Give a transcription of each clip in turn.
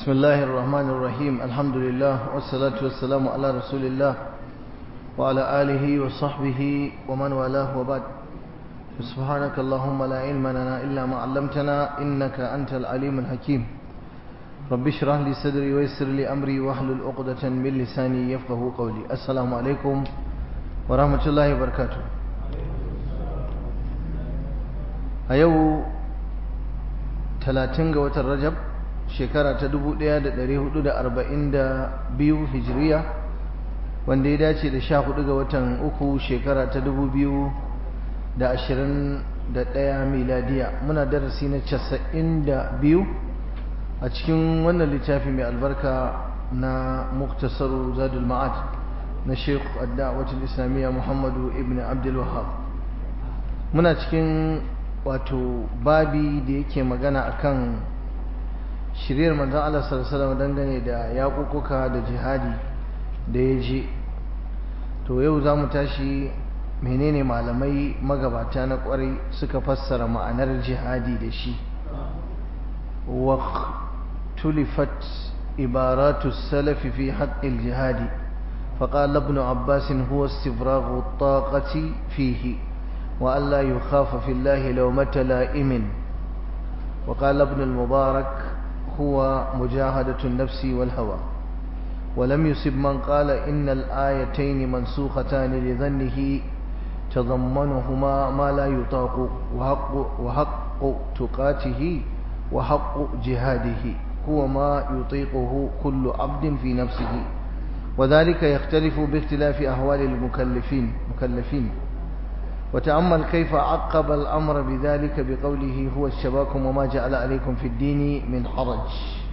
بسم الله الرحمن الرحيم الحمد لله والصلاة والسلام على رسول الله وعلى آله وصحبه ومن والاه وبعد سبحانك اللهم لا علم لنا إلا ما علمتنا إنك أنت العليم الحكيم رب اشرح لي صدري ويسر لي أمري واحلل عقدة من لساني يفقه قولي السلام عليكم ورحمة الله وبركاته أيوه 30 ga watan Rajab shekara ta 1442 hijiriya wanda ya dace da 14 ga watan uku shekara ta 2021 miladiya muna darasi na 92 a cikin wannan littafi mai albarka na muktasaru zadul ma'ad na sheikh adda'awatul islamiyya muhammadu ibn abdul wahab muna cikin wato babi da yake magana akan shiryar manzon Allah sallallahu alaihi wasallam dangane da yaƙuƙuka da jihadi da ya je to yau za mu tashi menene malamai magabata na ƙwarai suka fassara ma'anar jihadi da shi wa tulifat ibaratu salafi fi haqqil jihadi فقال ابن عباس هو استفراغ الطاقة فيه وألا يخاف في الله لومة لائم وقال ابن المبارك هو مجاهدة النفس والهوى ولم يسب من قال إن الآيتين منسوختان لظنه تضمنهما ما لا يطاق وحق, وحق تقاته وحق جهاده هو ما يطيقه كل عبد في نفسه وذلك يختلف باختلاف أهوال المكلفين مكلفين وتأمل كيف عقب الأمر بذلك بقوله هو الشباكم وما جعل عليكم في الدين من حرج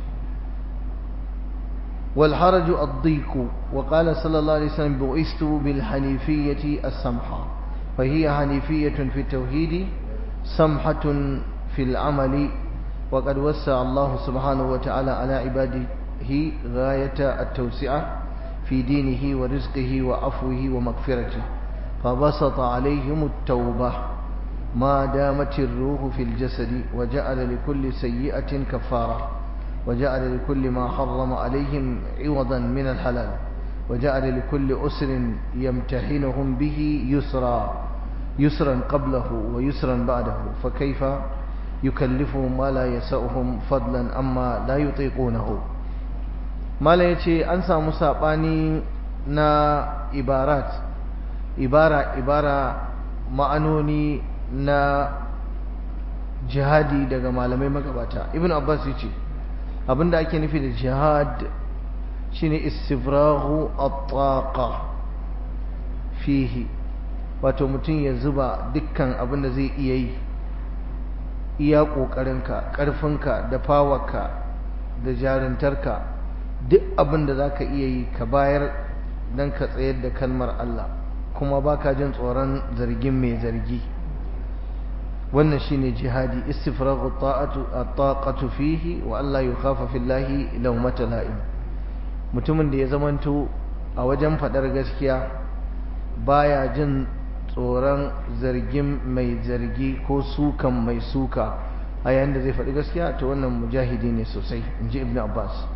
والحرج الضيق وقال صلى الله عليه وسلم بعثت بالحنيفية السمحة فهي حنيفية في التوحيد سمحة في العمل وقد وسع الله سبحانه وتعالى على عباده غاية التوسعة في دينه ورزقه وعفوه ومغفرته فبسط عليهم التوبة ما دامت الروح في الجسد وجعل لكل سيئة كفارة وجعل لكل ما حرم عليهم عوضا من الحلال وجعل لكل أسر يمتحنهم به يسرا يسرا قبله ويسرا بعده فكيف يكلفهم ما لا يسأهم فضلا أما لا يطيقونه ما لا يتي أنسى مساباني نا إبارات ibara ibara ma'anoni na jihadi daga malamai magabata ibn abbas yace abinda ake nufi da jihad shine istifrahu at-taqa fihi wato mutum ya zuba dukkan abinda zai iya yi iya kokarinka karfinka da fawarka da jarintarka duk abinda zaka iya yi ka bayar dan ka tsayar da kalmar Allah kuma baka jin tsoron zargin mai zargi wannan shine jihadi istifraghu ta'atu at-taqatu fihi wa alla yukhafa fillahi lawmata la'im mutumin da ya zamanto a wajen fadar gaskiya baya jin tsoron zargin mai zargi ko sukan mai suka a yayin da zai faɗi gaskiya to wannan mujahidi ne sosai inji ibnu abbas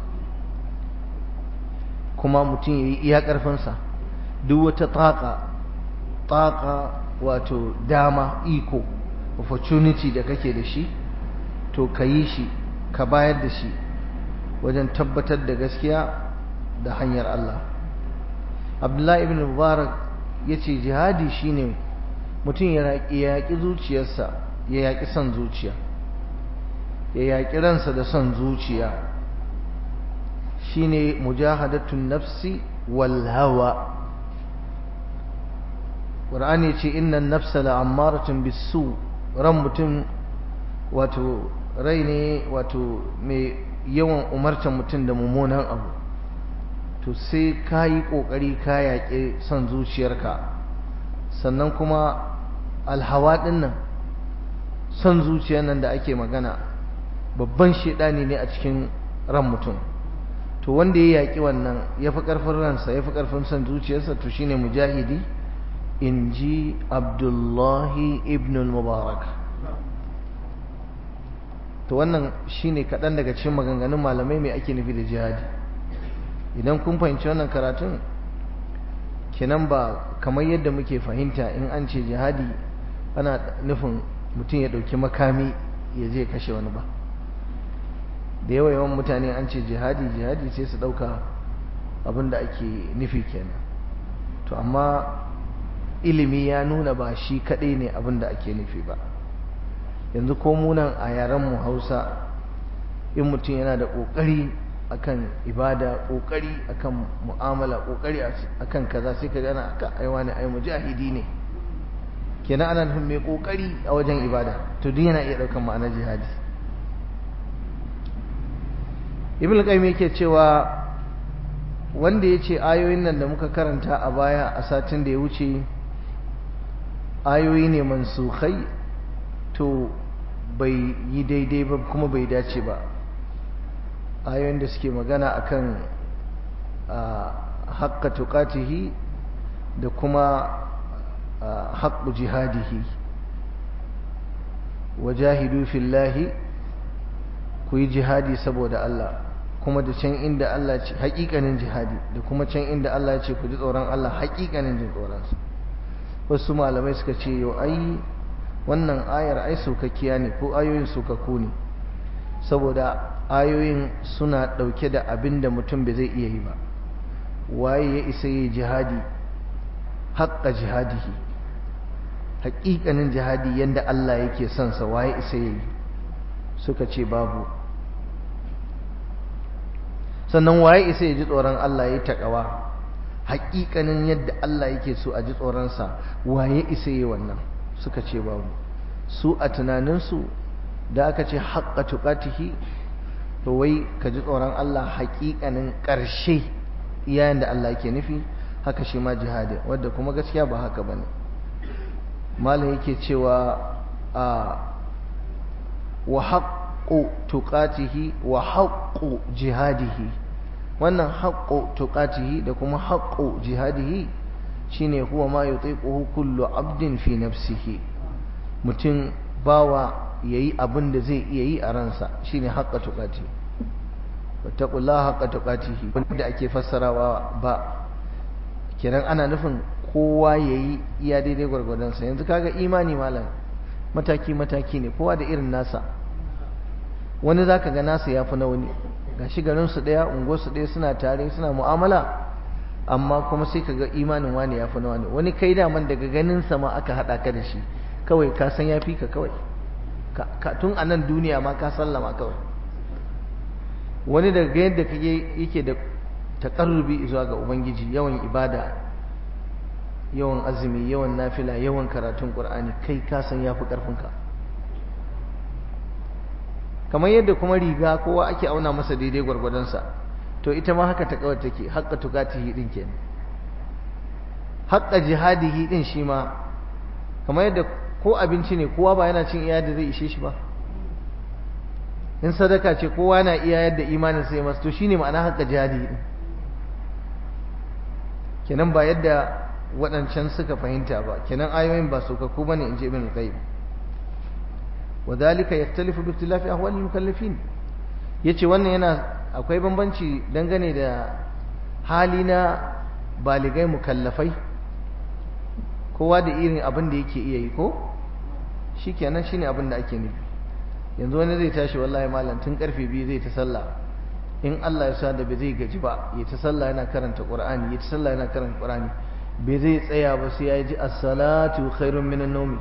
kuma mutum yayi iya ƙarfinsa duk wata taƙa taƙa wato dama iko opportunity da kake da shi to ka yi shi ka bayar da shi wajen tabbatar da gaskiya da hanyar Allah abdullahi ibn mubarak ya ce jihadi shine mutum ya yaƙi zuciyarsa ya yaƙi son zuciya ya yaƙi ransa da son zuciya shine mujahadatun nafsi wal hawa ƙur'ani ce innan nafsa la'ammaratun bisu ran mutum wato rai ne wato mai yawan umartar mutum da mummunan abu to sai ka yi ƙoƙari ka yaƙi son zuciyarka sannan kuma alhawa ɗin nan son zuciyar nan da ake magana babban shaidani ne a cikin ran mutum to wanda ya yaƙi wannan ya fi ƙarfin ransa ya fi ƙarfin son zuciyarsa to shine mujahidi in ji abdullahi ibn mubarak to wannan shine kaɗan daga cikin maganganun malamai mai ake nufi da jihadi idan kun fahimci wannan karatun kenan ba kamar yadda muke fahimta in an ce jihadi ana nufin mutum ya ɗauki makami ya je kashe wani ba da yawa yawan mutane an ce jihadi jihadi sai su ɗauka abin da ake nufi kenan to amma ilimi ya nuna ba shi kaɗai ne abin da ake nufi ba yanzu ko munan a yarenmu hausa in mutum yana da ƙoƙari akan ibada ƙoƙari akan mu'amala ƙoƙari akan kaza sai ka gana aka aiwa ne ai mujahidi ne kenan ana nufin mai ƙoƙari a wajen ibada to duk yana iya ɗaukar ma'anar jihadi ibn qayyim yake cewa wanda ya ce ayoyin nan da muka karanta a baya a satin da ya wuce ayoyi ne mansukhai to bai yi daidai ba kuma bai dace ba ayoyin da suke magana akan haƙƙa tuƙatihi da kuma haƙƙu jihadihi wajahidu fillahi ku yi jihadi saboda Allah kuma da can inda Allah ce haƙiƙanin jihadi da kuma can inda Allah ce ku ji tsoron Allah haƙiƙanin jin tsoronsa wasu malamai suka ce yau ai wannan ayar ai sokakkiya ne ko ayoyin sokakku ne saboda ayoyin suna ɗauke da abin da mutum bai zai iya yi ba waye ya isa yi jihadi haƙƙa jihadihi haƙiƙanin jihadi yadda Allah yake son sa waye isa yi suka ce babu sannan waye isa ya ji tsoron Allah ya yi taƙawa haƙiƙanin yadda Allah yake so a ji tsoronsa waye isa yi wannan suka ce babu su a tunaninsu da aka ce haƙƙa tuƙatihi to wai ka ji tsoron Allah haƙiƙanin ƙarshe yayin da Allah yake nufi haka shi ma jihadi wadda kuma gaskiya ba haka bane malam yake cewa a wa haqqu tuqatihi wa haqqu jihadihi wannan haqqu tuqatihi da kuma haqqu jihadihi shine huwa ma yutiquhu kullu abdin fi nafsihi mutum bawa yayi abin da zai iya yi a ransa shine haqqa tuqati wattaqullaha haqqa tuqatihi wanda ake fassarawa ba kiran ana nufin kowa yayi iya daidai gwargwadon sa yanzu kaga imani malam mataki mataki ne kowa da irin nasa wani zaka ga nasa yafi na wani gashi garin su daya unguwar su daya suna tare suna mu'amala amma kuma sai kaga imanin wani yafi na wani wani kai daman daga ganin sa ma aka hada ka da shi kawai ka san yafi ka kawai ka tun a nan duniya ma ka sallama kawai wani daga yadda kake yake da takarrubi zuwa ga ubangiji yawan ibada yawan azumi yawan nafila yawan karatun qur'ani kai ka san yafi karfinka kamar yadda kuma riga kowa ake auna masa daidai gwargwadonsa to ita ma haka ta kawai take haqqa tukatihi din kenan haqqa jihadihi din shi ma kamar yadda ko abinci ne kowa ba yana cin iya da zai ishe shi ba in sadaka ce kowa na iya yadda imanin sai masu to shine ma'ana haqqa jihadihi din kenan ba yadda waɗancan suka fahimta ba kenan ayoyin ba su kakku bane in ji ibn al-qayyim wadhalika yaktalifu bi ikhtilafi ahwal al-mukallafin yace wannan yana akwai bambanci dangane da hali na baligai mukallafai kowa da irin abin da yake iya yi ko shikenan shine abin da ake nufi yanzu wani zai tashi wallahi malam tun karfe biyu zai ta sallah in Allah ya sa da bai zai gaji ba ya ta sallah yana karanta Qur'ani ya ta sallah yana karanta Qur'ani bai zai tsaya ba sai ya ji as-salatu khairun minan nawmi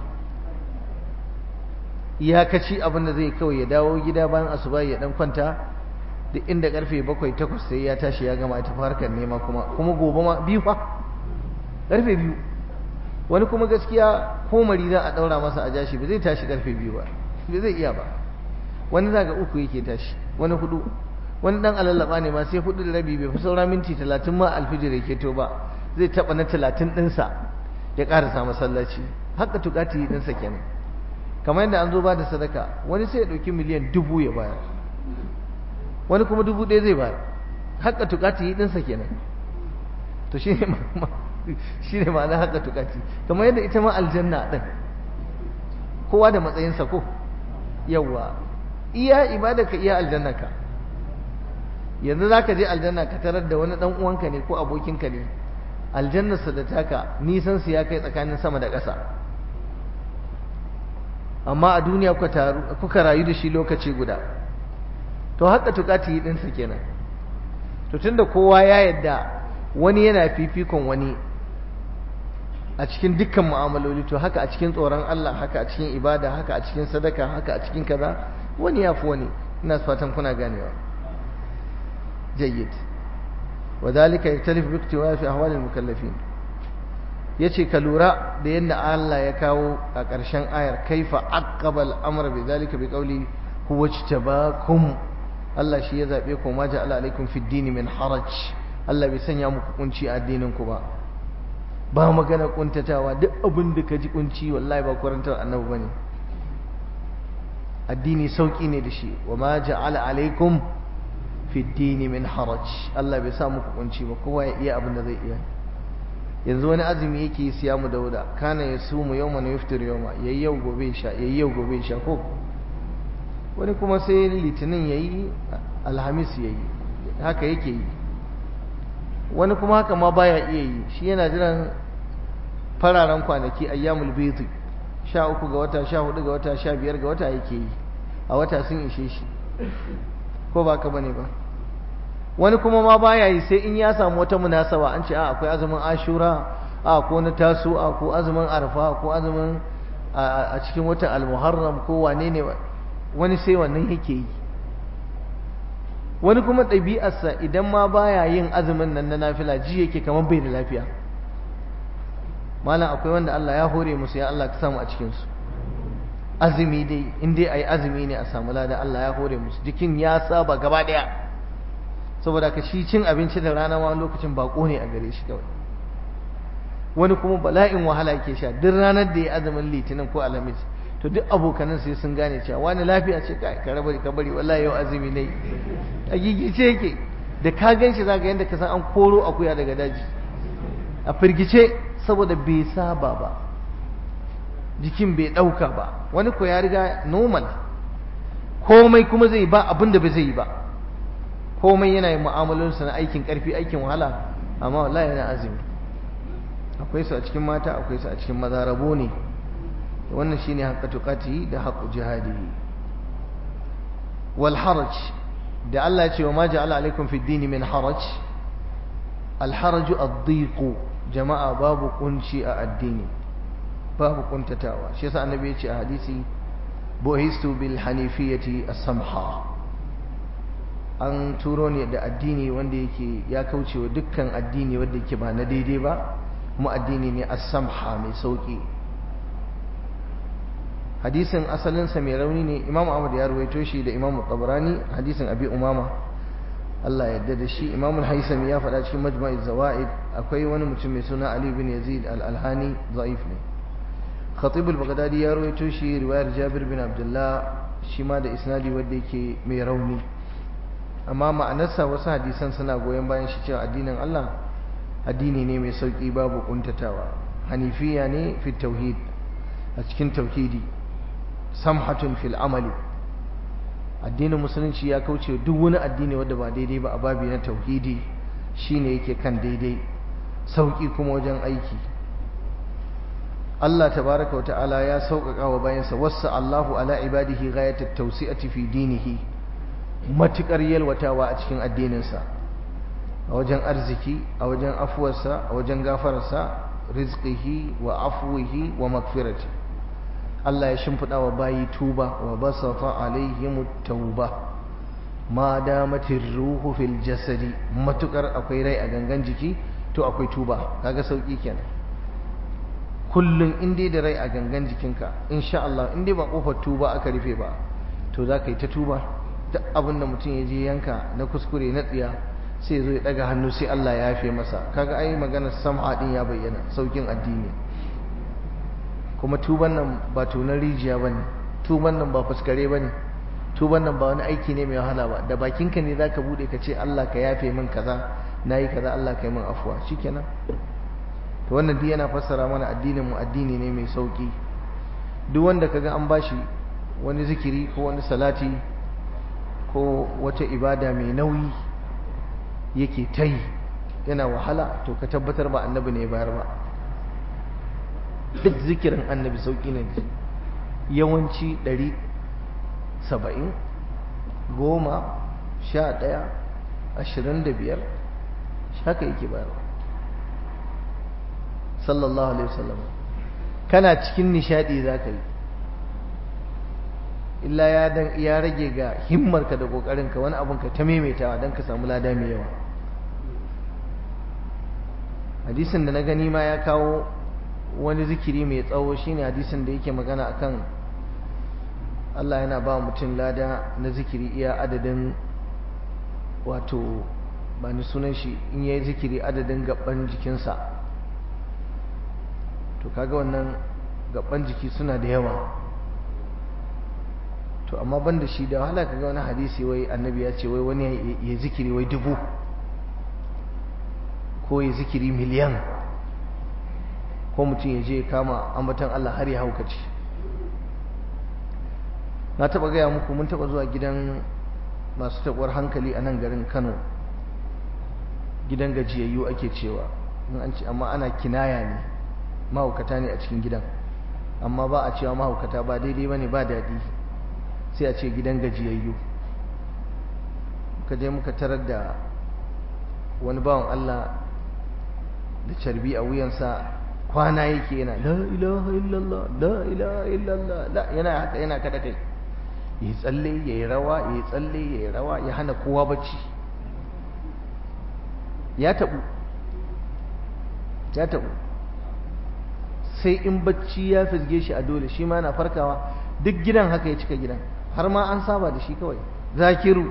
iyakaci abin da zai kawai ya dawo gida bayan asuba ya dan kwanta duk inda karfe 7 8 sai ya tashi ya gama ta harkar nema kuma kuma gobe ma biyu fa karfe biyu wani kuma gaskiya ko mari za a daura masa a jashi ba zai tashi karfe biyu ba bai zai iya ba wani zaga uku yake tashi wani hudu wani dan alallaba ne ma sai hudu da rabi bai fi saura minti talatin ma alfijir yake to ba zai taba na talatin ɗinsa ya ƙarasa masallaci haka tukati ɗinsa kenan kamar yadda an zo ba da sadaka wani sai ya ɗauki miliyan dubu ya bayar wani kuma dubu ɗaya zai bayar haka tukati ɗinsa kenan to shi ne shi ne ma'ana haka tukati kamar yadda ita ma aljanna ɗin kowa da matsayinsa ko yawwa iya ibada ka iya aljanna ka yanzu za ka je aljanna ka tarar da wani dan uwanka ne ko abokinka ne aljannarsa da taka nisan su ya kai tsakanin sama da ƙasa amma a duniya kuka rayu da shi lokaci guda to haka tukati yi ɗinsa kenan to tunda kowa ya yadda wani yana fifikon wani a cikin dukkan mu'amaloli to haka a cikin tsoron Allah haka a cikin ibada haka a cikin sadaka haka a cikin kaza wani ya fi wani ina fatan kuna ganewa jayyid وذلك يختلف باقتواء في أحوال المكلفين yace ka lura da yadda Allah ya kawo a ƙarshen ayar kaifa aqaba al-amr bi zalika bi qawli huwa ijtabakum Allah shi ya zabe ku ma ja'ala alaikum fi ad min haraj Allah bai sanya muku kunci a addinin ku ba ba magana kuntatawa duk abin da ka ji kunci wallahi ba kurantar annabi bane addini sauki ne da shi wa ma ja'ala alaikum fi dini min haraj Allah bai sa muku kunci ba kowa ya iya abin da zai iya yanzu wani azumi yake siya mu dauda kana ya sumu yawma na yuftir yawma yayi yau gobe sha yayi yau gobe sha ko wani kuma sai litinin yayi alhamis yayi haka yake yi wani kuma haka ma baya iya yi shi yana jiran fararen kwanaki ayyamul bayd sha uku ga wata sha hudu ga wata sha biyar ga wata yake yi a wata sun ishe shi ko ba ka bane ba wani kuma ma baya yi sai in ya samu wata munasaba an ce a akwai azumin ashura a ko na tasu a ko azumin arfa ko azumin a cikin watan almuharram ko wane ne wani sai wannan yake yi wani kuma ɗabi'arsa idan ma baya yin azumin nan na nafila ji yake kamar bai da lafiya malam akwai wanda Allah ya hore musu ya Allah ka samu a cikinsu azumi dai in dai ayi azumi ne a samu lada Allah ya hore musu jikin ya saba gaba daya saboda ka shi cin abinci da rana ma lokacin bako ne a gare shi kawai wani kuma bala'in wahala yake sha duk ranar da ya azumin litinin ko alhamis to duk abokanan sai sun gane cewa wani lafiya ce kai ka bari ka bari wallahi yau azumi ne a gigice yake da ka gan shi zaka yanda ka san an koro akuya daga daji a firgice saboda bai saba ba jikin bai ɗauka ba wani ko ya riga normal komai kuma zai ba abin da bai zai yi ba komai yana yin mu'amalarsa na aikin ƙarfi aikin wahala amma wallahi yana azumi akwai su a cikin mata akwai su a cikin maza rabo ne wannan shine haqqa tuqati da haqqu jihadi wal haraj da Allah ya ce wa ma ja'ala alaikum fid din min haraj al haraju ad-dhiq jama'a babu kunci a addini babu kuntatawa shi yasa annabi ya ce a hadisi buhistu bil hanifiyati as-samha an turo ne da addini wanda yake ya kauce wa dukkan addini wanda yake ba na daidai ba kuma addini ne as-samha mai sauki hadisin asalinsa mai rauni ne imam ahmad ya ruwaito shi da imam tabarani hadisin abi umama Allah yadda da shi imam al-haisami ya faɗa cikin majma'iz zawaid akwai wani mutum mai suna ali bin yazid al-alhani da'if ne khatib al-baghdadi ya ruwaito shi riwayar jabir bin abdullah shi ma da isnadi wanda yake mai rauni amma ma'anarsa wasu hadisan suna goyon bayan shi cewa addinin Allah addini ne mai sauki babu kuntatawa hanifiya ne fi tauhid a cikin tauhidi samhatun fil amali addinin musulunci ya kauce duk wani addini wanda ba daidai ba a babi na tauhidi shine yake kan daidai sauki kuma wajen aiki Allah tabaraka wa ta'ala ya sauƙaƙa wa bayansa wassa Allahu ala ibadihi ghayatat tawsi'ati fi dinihi matukar yalwatawa a cikin addininsa a wajen arziki a wajen afuwarsa a wajen gafararsa rizqihi wa afwihi wa magfirati Allah ya shimfiɗa wa bayi tuba wa basata alaihim tauba ma damatir ruhu fil jasadi matukar akwai rai a gangan jiki to akwai tuba kaga sauki kenan kullum in dai da rai a gangan jikinka insha Allah in dai ba kofar tuba aka rufe ba to za ka yi ta tuba duk abin da mutum ya je yanka na kuskure na tsiya sai zo ya daga hannu sai Allah ya yafe masa kaga ai maganar sam'a din ya bayyana saukin addini kuma tuban nan ba tunan rijiya bane tuban nan ba fuskare bane tuban nan ba wani aiki ne mai wahala ba da bakinka ne zaka bude ka ce Allah ka yafe min kaza nayi kaza Allah ka yi min afwa shikenan to wannan duk yana fassara mana addinin mu addini ne mai sauki duk wanda kaga an bashi wani zikiri ko wani salati ko wata ibada mai nauyi yake ta yi yana wahala to ka tabbatar ba annabi ne bayar ba duk zikirin annabi sauƙi ne yawanci ɗari saba'in goma sha ɗaya ashirin da biyar haka yake bayarwa sallallahu alaihi wasallam kana cikin nishadi za ka yi illa ya rage ga himmarka da ƙoƙarinka wani abinka ta maimaitawa don ka samu lada mai yawa hadisin da na gani ma ya kawo wani zikiri mai tsawo shine hadisin da yake magana akan Allah yana ba mutum lada na zikiri iya adadin wato ba ni sunan shi in yayi zikiri adadin gaban jikinsa to kaga wannan gaban jiki suna da yawa to amma ban da shi da wahala kaga wani hadisi wai annabi ya ce wai wani ya zikiri wai dubu ko ya zikiri miliyan ko mutum ya je kama ambatan Allah har ya haukace na taba gaya muku mun taba zuwa gidan masu taɓuwar hankali a nan garin Kano gidan gajiyayyu ake cewa amma ana kinaya ne mahaukata ne a cikin gidan amma ba a cewa mahaukata ba daidai ba ne ba daɗi sai a ce gidan gajiyayyu muka je muka tarar da wani bawan Allah da carbi a wuyansa kwana yake yana la ilaha illallah la ilaha illallah la yana haka yana kada kai yi tsalle ya yi rawa ya yi tsalle ya yi rawa ya hana kowa bacci ya taɓu ya taɓu sai in bacci ya fizge shi a dole shi ma na farkawa duk gidan haka ya cika gidan har ma an saba da shi kawai zakiru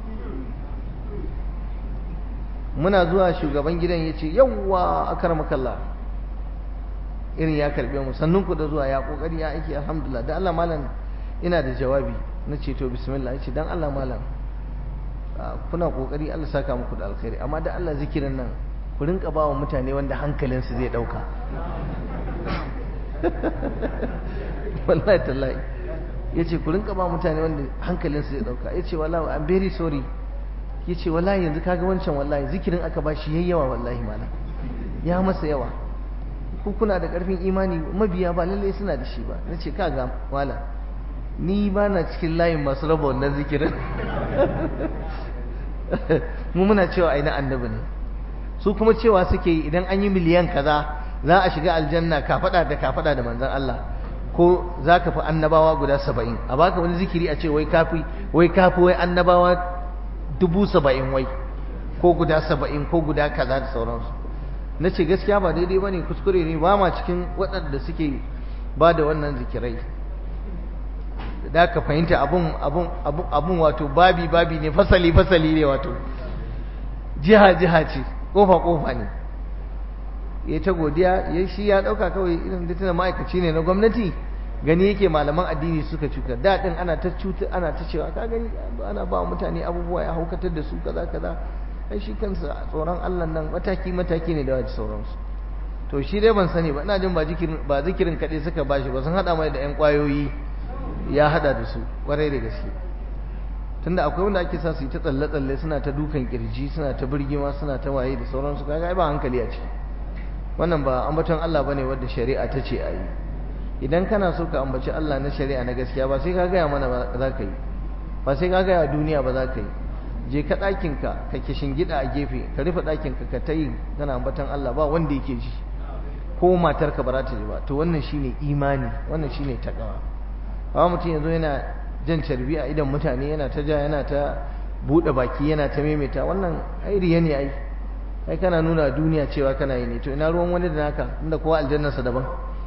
muna zuwa shugaban gidan ya ce yawwa akar makalla irin ya karbe mu sannun ku da zuwa ya kokari ya aiki alhamdulillah da Allah malam ina da jawabi na ce to bismillah ya ce dan Allah malam kuna kokari Allah saka muku da alkhairi amma da Allah zikirin nan ku rinka ba wa mutane wanda hankalinsu zai dauka wallahi tallahi ya ce ku rinka ba mutane wanda hankalinsu zai dauka ya ce wallahi I'm very sorry ya ce wallahi yanzu kaga wancan wallahi zikirin aka ba shi yawa wallahi malam ya masa yawa ku kuna da karfin imani mabiya ba lalle suna da shi ba na ce kaga malam ni ba na cikin layin masu raba wannan zikirin mu muna cewa aina annabi ne su kuma cewa suke yi idan an yi miliyan kaza za a shiga aljanna ka faɗa da ka faɗa da manzon Allah ko za ka fi annabawa guda saba'in a baka wani zikiri a ce wai kafi wai kafi wai annabawa dubu saba'in wai ko guda saba'in ko guda kaza da sauransu na ce gaskiya ba daidai ba ne kuskure ne ba ma cikin waɗanda suke ba da wannan zikirai da ka fahimta abun abun abun abun wato babi babi ne fasali fasali ne wato jiha jiha ce kofa kofa ne ya ta godiya ya shi ya dauka kawai irin da tana ma'aikaci ne na gwamnati gani yake malaman addini suka cuka daɗin ana ta cuta ana ta cewa ka gani ana ba mutane abubuwa ya haukatar da su kaza kaza ai shi kansa tsoron Allah nan mataki mataki ne da wajen sauransu to shi dai ban sani ba ina jin ba zikirin ba zikirin kaɗai suka bashi ba sun haɗa mai da ƴan ƙwayoyi ya haɗa da su ƙwarai da gaske tunda akwai wanda ake sa su yi ta tsalle-tsalle suna ta dukan kirji suna ta birgima suna ta waye da sauransu kaga ai ba hankali a ciki wannan ba ambaton Allah bane wanda shari'a ta ce a yi idan kana so ka ambaci Allah na shari'a na gaskiya ba sai ka gaya mana ba za ka yi ba sai ka gaya duniya ba za ka yi je ka ɗakinka ka kishin gida a gefe ka rufe ɗakinka ka ta yi kana ambaton Allah ba wanda yake ji ko matarka ba za ta ji ba to wannan shine imani wannan shine takawa ba mutum yanzu yana jan carbi a idan mutane yana ta ja yana ta buɗe baki yana ta maimaita wannan ai riya ne ai ai kana nuna duniya cewa kana yi ne to ina ruwan wani da naka inda kowa aljannarsa daban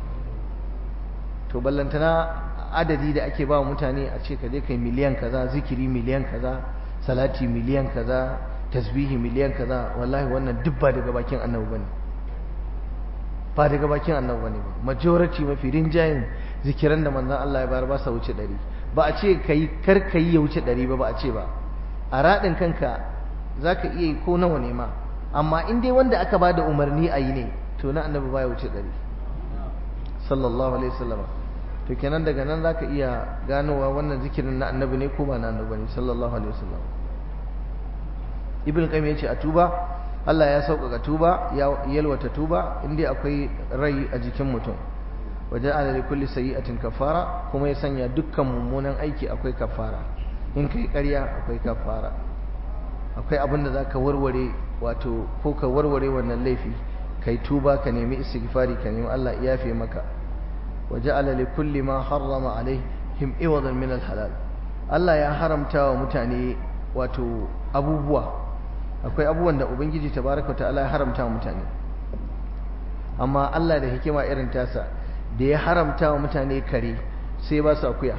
to ballantana adadi da ake ba mutane a ce ka je kai miliyan kaza zikiri miliyan kaza salati miliyan kaza tasbihi miliyan kaza wallahi wannan duk ba daga bakin annabi bane ba daga bakin annabi bane ba majority mafi rinjayen zikiran da manzon Allah ya bayar ba sa wuce ɗari ba a ce kai kar kai ya wuce ɗari ba ba a ce ba a raɗin kanka zaka iya yi ko nawa ne ma amma in dai wanda aka ba da umarni a yi ne to na annabi baya wuce ɗari sallallahu alaihi wasallam to kenan daga nan zaka iya ganowa wannan zikirin na annabi ne ko ba na annabi ne sallallahu alaihi wasallam ibn qayyim yace a tuba Allah ya sauƙaƙa tuba ya yalwata tuba inda akwai rai a jikin mutum waje ala li kulli sayyi'atin kafara kuma ya sanya dukkan mummunan aiki akwai kafara in kai ƙarya akwai kafara akwai abin da zaka warware wato ko ka warware wannan laifi kai tuba ka nemi istighfari ka nemi Allah ya yafe maka waje ala li kulli ma harrama alaihim iwadan min halal Allah ya haramta wa mutane wato abubuwa akwai abubuwan da ubangiji tabaraka ta'ala ya haramta wa mutane amma Allah da hikima irin tasa da ya haramta wa mutane kare sai ba su akuya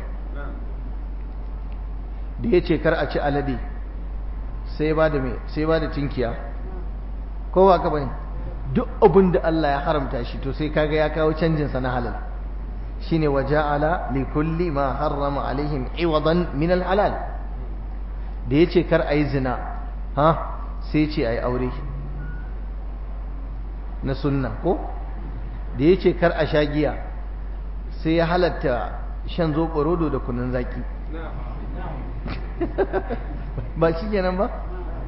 da ya ce kar a ci alade sai ba da me sai ba da tinkiya ko ba ka bane duk abin da Allah ya haramta shi to sai kaga ya kawo canjin sa na halal shine waja'ala li kulli ma harrama alaihim iwadan min al halal da yace kar ayi zina ha sai ce ai aure na sunna ko da yace kar a sha giya sai ya halatta shan zoɓo rodo da kunun zaki ba shi kenan ba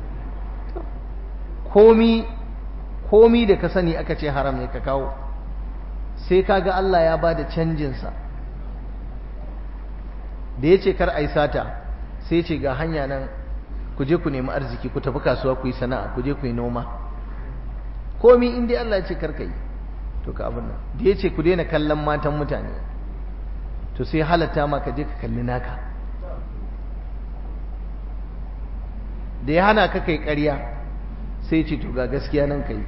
komi komi da ka sani aka ce haram ne ka kawo sai kaga Allah ya ba da canjinsa da ya ce kar a yi sata sai ce ga hanya nan ku je ku nemi arziki ku tafi kasuwa ku yi sana'a ku je ku yi noma komi inda Allah ya ce kar ka yi to ka abin nan da ya ce ku daina kallon matan mutane to sai halatta ma ka je ka kalli naka da ya hana ka kai ƙarya sai ce to ga gaskiya nan kai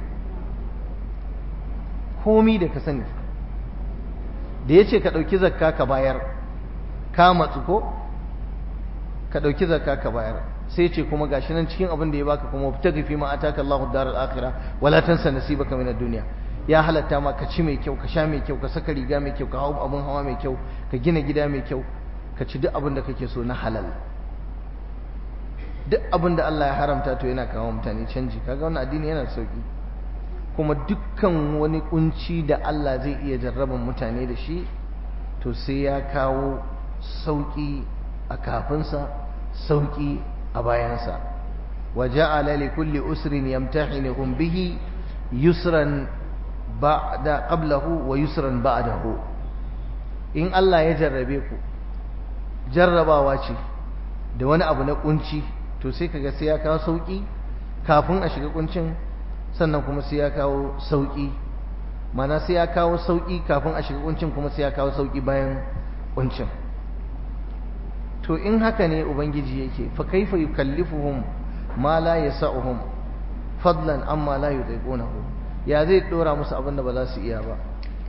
komi da ka sani da ya ce ka ɗauki zakka ka bayar ka matsu ko ka ɗauki zakka ka bayar sai ce kuma gashi nan cikin abin da ya baka kuma fita gafi ma ataka Allahu daral akhirah wala tansa nasibaka min ad-dunya ya halatta ma ka ci mai kyau ka sha mai kyau ka saka riga mai kyau ka hau abin hawa mai kyau ka gina gida mai kyau ka ci duk abin da kake so na halal duk abin da Allah ya haramta to yana kawo mutane canji kaga wannan addini yana sauki kuma dukkan wani kunci da Allah zai iya jarraban mutane da shi to sai ya kawo sauki a kafinsa sauki a bayansa wa ja'ala li kulli usrin yamtahinuhum bihi yusran ba'da qablahu wa yusran ba'dahu in Allah ya jarrabe ku jarrabawa ce da wani abu na kunci to sai kaga sai ya kawo sauki kafin a shiga kuncin sannan kuma sai ya kawo sauki mana sai ya kawo sauki kafin a shiga kuncin kuma sai ya kawo sauki bayan kuncin to in haka ne ubangiji yake fa kaifa yukallifuhum ma la yasa'uhum fadlan amma la yudaiqunahu ya zai dora musu abin da ba za su iya ba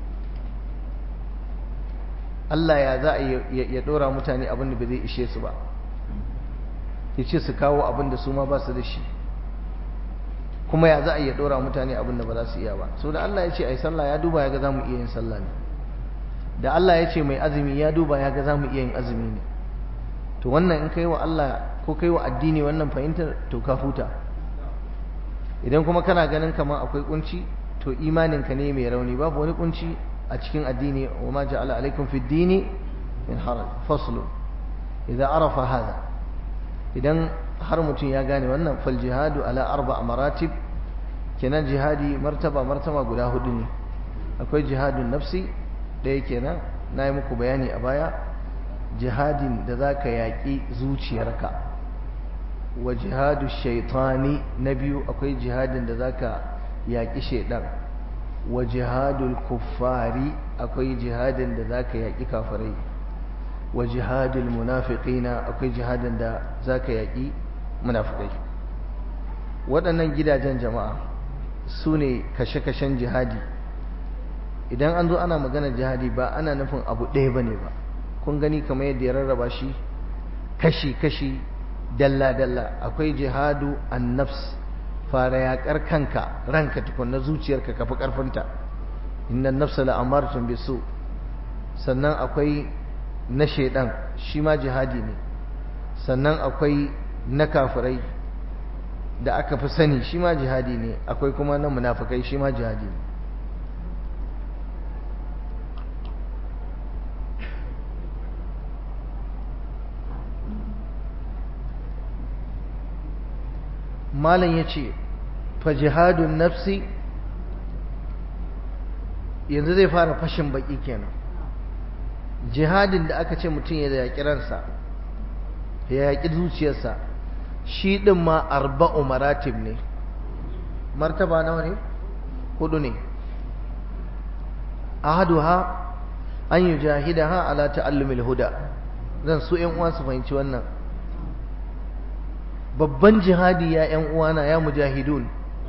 Allah ya za a ya dora mutane abin da ba zai ishe su ba ya ce su kawo abin da su ma ba su da shi kuma ya za a iya dora mutane abin da ba za su iya ba so da Allah ya ce ai sallah ya duba ya ga za mu iya yin sallah ne da Allah ya ce mai azumi ya duba ya ga za mu iya yin azumi ne to wannan in kai wa Allah ko kai wa addini wannan fahimtar to ka huta idan kuma kana ganin kamar akwai kunci to imaninka ne mai rauni babu wani kunci a cikin addini wa ma ja'ala alaikum fi dini min haraj faslu idan arafa hada idan har mutum ya gane wannan fal jihadu ala arba maratib kenan jihadi martaba martaba guda hudu ne akwai jihadun nafsi ɗaya kenan na yi muku bayani a baya jihadin da za ka yaƙi zuciyarka wa jihadu shaitani na biyu akwai jihadin da za ka yaƙi shaidan wa jihadul kuffari akwai jihadin da za ka yaƙi kafirai wa jihadul munafiqina akwai jihadin da za ka yaƙi munafikai waɗannan gidajen jama'a su ne kashe-kashen jihadi idan an zo ana magana jihadi ba ana nufin abu ɗaya ba ne ba kun gani kamar yadda ya rarraba shi kashi-kashi dalla-dalla akwai jihadu an nafs fara yaƙar kanka ranka tukunna zuciyarka kafi ƙarfinta innan nafsa la'amartun bisu sannan akwai na shaidan shi ma jihadi ne sannan akwai na kafirai da aka fi sani shi ma jihadi ne akwai kuma na munafukai shi ma jihadi ne malam ya ce fa jihadun nafsi yanzu zai fara fashin baki kenan jihadin da aka ce mutum ya yaƙi ransa ya yaƙi zuciyarsa shi ɗin ma arba'u maratib ne martaba nawa ne hudu ne ahaduha an yi jahidaha ala ta'allumil huda zan so ƴan uwa su fahimci wannan babban jihadi ya ƴan uwana ya mujahidun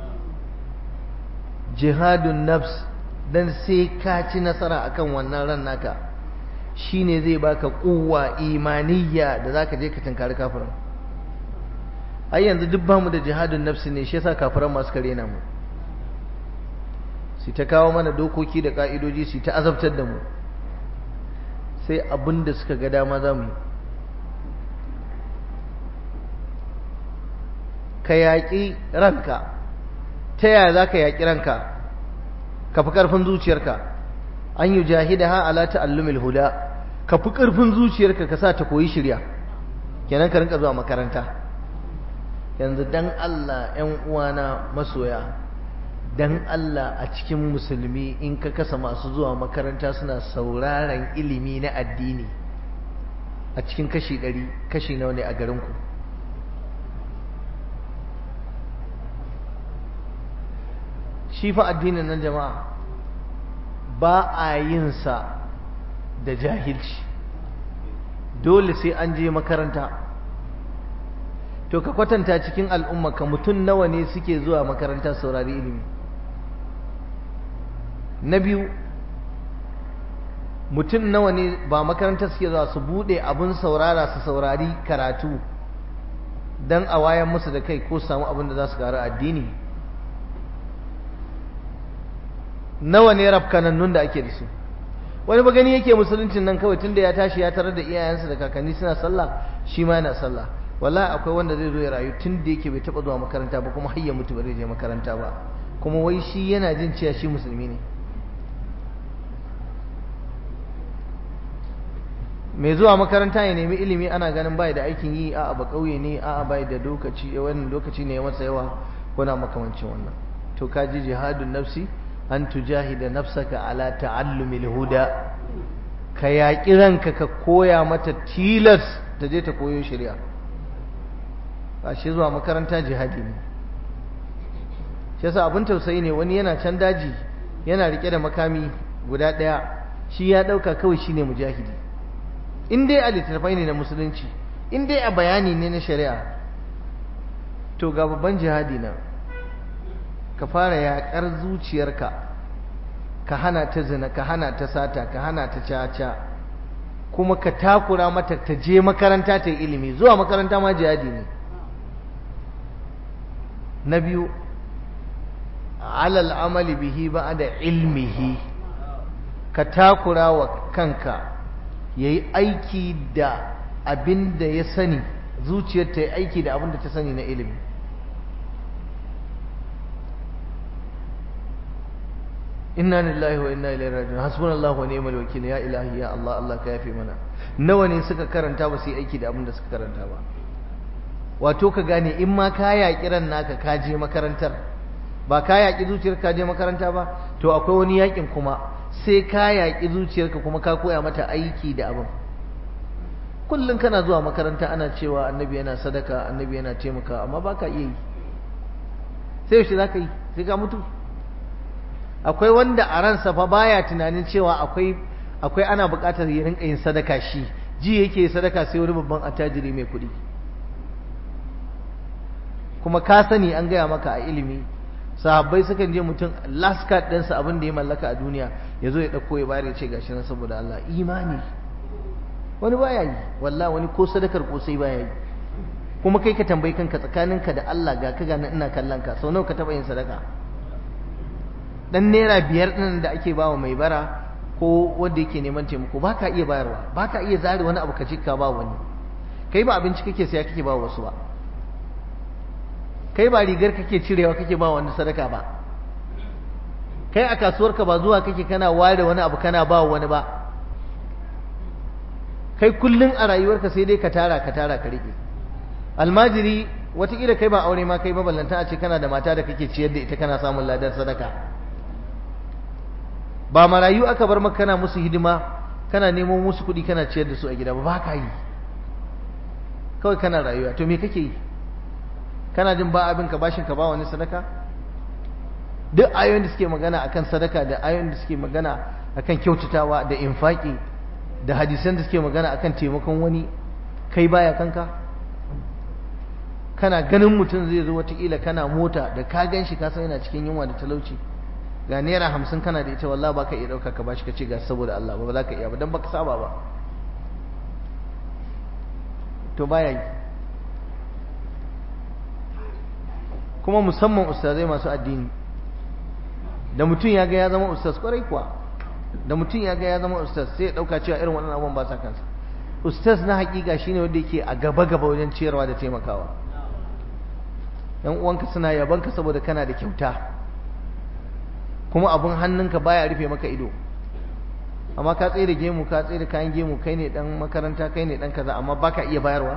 jihadun nafs dan sai ka ci nasara akan wannan ran naka shine zai baka kuwa imaniyya da zaka je ka tunkari kafirin ai yanzu duk bamu da jihadun nafsi ne shi yasa kafiran masu kare na mu su ta kawo mana dokoki da ka'idoji su ta azabtar da mu sai abin da suka ga dama za mu yi ka yaƙi ranka ta yaya za ka yaƙi ranka ka fi ƙarfin zuciyarka an yi jahida ha ala ta'allumil huda ka fi ƙarfin zuciyarka ka sa ta koyi shirya kenan ka rinka zuwa makaranta yanzu dan Allah ‘yan uwana masoya dan Allah a cikin musulmi in ka kasa masu zuwa makaranta suna sauraron ilimi na addini a cikin kashi ɗari kashi nawa ne a garinku shi fa addinin nan jama'a ba a yin sa da jahilci dole sai an je makaranta to ka kwatanta cikin al'umma ka mutum nawa ne suke zuwa makaranta saurari ilimi na biyu mutum nawa ne ba makaranta suke zuwa su bude abin saurara su saurari karatu don a wayan musu da kai ko samu abin da za su gara addini nawa ne rafkanannun da ake da su wani ba gani yake musuluncin nan kawai tunda ya tashi ya tarar da iyayensa da kakanni suna sallah shi ma yana sallah wallahi akwai wanda zai zo ya rayu tun da yake bai taba zuwa makaranta ba kuma har ya mutu ba zai je makaranta ba kuma wai shi yana jin cewa shi musulmi ne mai zuwa makaranta ya nemi ilimi ana ganin bai da aikin yi a'a ba kauye ne a'a bai da lokaci wannan lokaci ne ya masa yawa kuna makamancin wannan to ka ji jihadun nafsi an tujahida nafsaka ala ta'allumil huda ka yaƙi ranka ka koya mata tilas ta je ta koyo shari'a ba shi zuwa makaranta jihadi ne shi yasa abin tausayi ne wani yana can daji yana rike da makami guda ɗaya shi ya ɗauka kawai shine mujahidi in dai a littattafai ne na musulunci in dai a bayani ne na shari'a to ga babban jihadi na ka fara yaƙar zuciyarka ka hana ta zina ka hana ta sata ka hana ta caca kuma ka takura mata ta je makaranta ta yi ilimi zuwa makaranta ma jihadi ne na biyu alal amali bihi ba da ilmihi ka takura wa kanka ya yi aiki da abin da ya sani zuciyar ta yi aiki da abin da ta sani na ilimi inna lillahi wa inna ilaihi raji'un hasbunallahu wa ni'mal wakeel ya ilahi ya Allah Allah ka yafe mana nawa ne suka karanta ba su yi aiki da abin da suka karanta ba wato ka gane in ma ka yaƙi ran naka ka je makarantar ba ka yaƙi zuciyar ka je makaranta ba to akwai wani yaƙin kuma sai ka yaƙi zuciyarka kuma ka koya mata aiki da abin kullum kana zuwa makaranta ana cewa annabi yana sadaka annabi yana taimaka amma ba ka iya yi sai yaushe za ka yi sai ka mutu akwai wanda a ransa fa baya tunanin cewa akwai akwai ana buƙatar ya rinka yin sadaka shi ji yake sadaka sai wani babban attajiri mai kuɗi kuma ka sani an gaya maka a ilimi sahabbai sukan je mutum last card ɗinsa abin da ya mallaka a duniya ya zo ya ɗauko ya bayar ya ce gashi nan saboda Allah imani wani baya yi wallah wani ko sadakar ko sai baya yi kuma kai ka tambayi kanka tsakaninka da Allah ga ka gani ina kallon ka sau nawa ka taɓa yin sadaka dan naira biyar ɗin da ake bawa mai bara ko wanda yake neman taimako ba ka iya bayarwa ba ka iya zare wani abu ka cika ba wani kai ba abinci kake saya kake ba wasu ba kai ba rigar kake cirewa kake ba wani sadaka ba kai a kasuwarka ba zuwa kake kana ware wani abu kana ba wani ba kai kullun a rayuwarka sai dai ka tara ka tara ka rike almajiri wataƙila kai ba aure ma kai ba ballanta a ce kana da mata da kake ciyar da ita kana samun ladar sadaka ba marayu aka bar maka kana musu hidima kana nemo musu kuɗi kana ciyar da su a gida ba ba ka yi kawai kana rayuwa to me kake yi kana jin ba abin ka bashin ka ba wani sadaka duk ayoyin da suke magana akan sadaka da ayoyin da suke magana akan kyautatawa da infaki da hadisan da suke magana akan taimakon wani kai baya kanka kana ganin mutum zai zo watakila kana mota da ka gan shi kasan yana cikin yunwa da talauci ga naira hamsin kana da ita wallah baka iya ɗauka ka bashi ka ce ga saboda Allah ba za ka iya ba don baka saba ba to baya yi kuma musamman ustazai masu addini da mutum ya ga ya zama ustaz kwarai kuwa da mutum ya ga ya zama ustaz sai ya ɗauka cewa irin waɗannan abubuwan ba sa kansa ustaz na hakika shine wanda yake a gaba gaba wajen ciyarwa da taimakawa yan uwanka suna yabanka saboda kana da kyauta kuma abun hannunka baya rufe maka ido amma ka tsaye da gemu ka tsaye da kayan gemu kai ne dan makaranta kai ne dan kaza amma baka iya bayarwa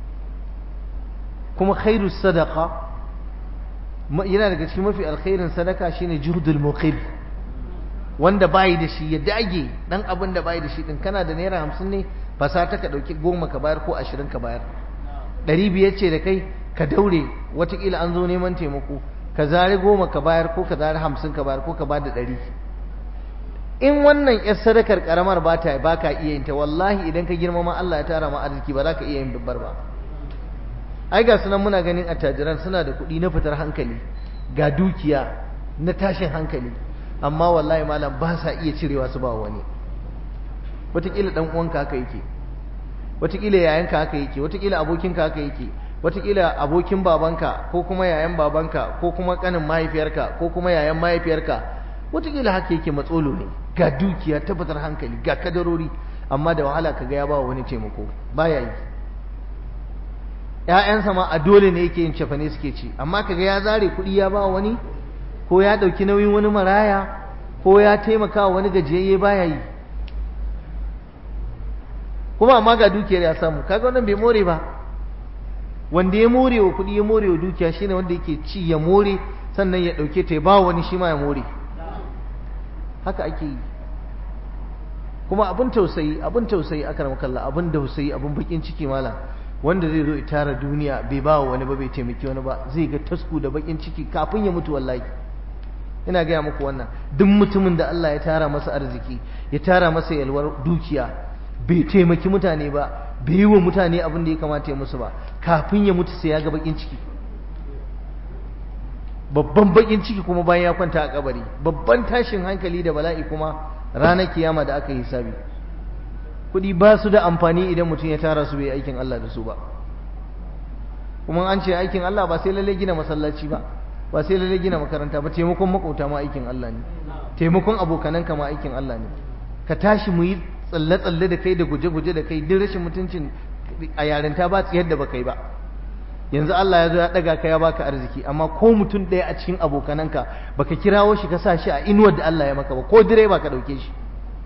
kuma khairu sadaqa yana daga cikin mafi alkhairin sadaka shine juhdul muqib wanda bayi da shi ya dage dan abin da bayi da shi din kana da naira hamsin ne ba sa ta ka dauki goma ka bayar ko ashirin ka bayar ɗari biyar ce da kai ka daure watakila an zo neman taimako ka zari goma ka bayar ko ka zari hamsin ka bayar ko ka bada ɗari in wannan yar sadakar karamar ba ta ba ka iya yin ta wallahi idan ka girmama Allah ya tara ma arziki ba za ka iya yin babbar ba ai ga sunan muna ganin attajiran suna da kuɗi na fitar hankali ga dukiya na tashin hankali amma wallahi malam ba sa iya cirewa su ba wani wataƙila ɗan uwanka haka yake wataƙila yayanka haka yake wataƙila abokinka haka yake wataƙila abokin babanka ko kuma yayan babanka ko kuma ƙanin mahaifiyarka ko kuma yayan mahaifiyarka wataƙila haka yake matsolo ne ga dukiya tabbatar hankali ga kadarori amma da wahala kaga ya ba wani taimako baya yi ‘ya'yansa ma a dole ne yake yin cefane suke ci amma kaga ya zare kuɗi ya ba wani ko ya ɗauki nauyin wani maraya ko ya taimaka wa wani gajiyayye baya yi kuma amma ga dukiyar ya samu kaga wannan bai more ba wanda ya more wa kuɗi ya more wa dukiya shine wanda yake ci ya more sannan ya ɗauke ta ya ba wani shi ma ya more haka ake yi kuma abin tausayi abin tausayi aka kalla abin tausayi abin bakin ciki malam wanda zai zo ya tara duniya bai ba wani ba bai taimaki wani ba zai ga tasku da bakin ciki kafin ya mutu wallahi ina gaya muku wannan duk mutumin da Allah ya tara masa arziki ya tara masa yalwar dukiya bai taimaki mutane ba bai yi wa mutane abin da ya kamata ya musu ba kafin ya mutu sai ya ga bakin ciki babban bakin ciki kuma bayan ya kwanta a kabari babban tashin hankali da bala'i kuma ranar kiyama da aka yi hisabi kuɗi ba su da amfani idan mutum ya tara su bai aikin Allah da su ba kuma an ce aikin Allah ba sai lalle gina masallaci ba ba sai lalle gina makaranta ba taimakon makauta ma aikin Allah ne taimakon abokananka ma aikin Allah ne ka tashi mu yi tsalle-tsalle da kai da guje-guje da kai duk rashin mutuncin a yarinta ba tsayar da ba kai ba yanzu Allah ya zo ya daga ka ya baka arziki amma ko mutum ɗaya a cikin abokananka baka kirawo shi ka sa shi a inuwar da Allah ya maka ba ko direba ka ɗauke shi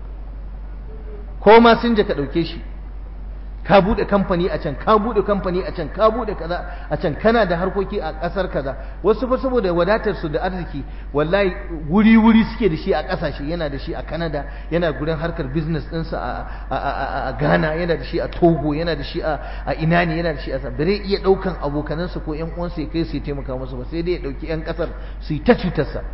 ko ma sun ka ɗauke shi ka buɗe kamfani a can ka buɗe kamfani a can ka buɗe kaza a can kana da harkoki a ƙasar kaza wasu fa saboda wadatar su da arziki wallahi wuri wuri suke da shi a ƙasashe yana da shi a Canada yana gurin harkar business ɗinsa a Ghana yana da shi a Togo yana da shi a ina ne yana da shi a bare iya ɗaukan abokanansa ko ƴan uwansa ya kai su ya taimaka musu ba sai dai ya ɗauki ƴan ƙasar su yi ta cutarsa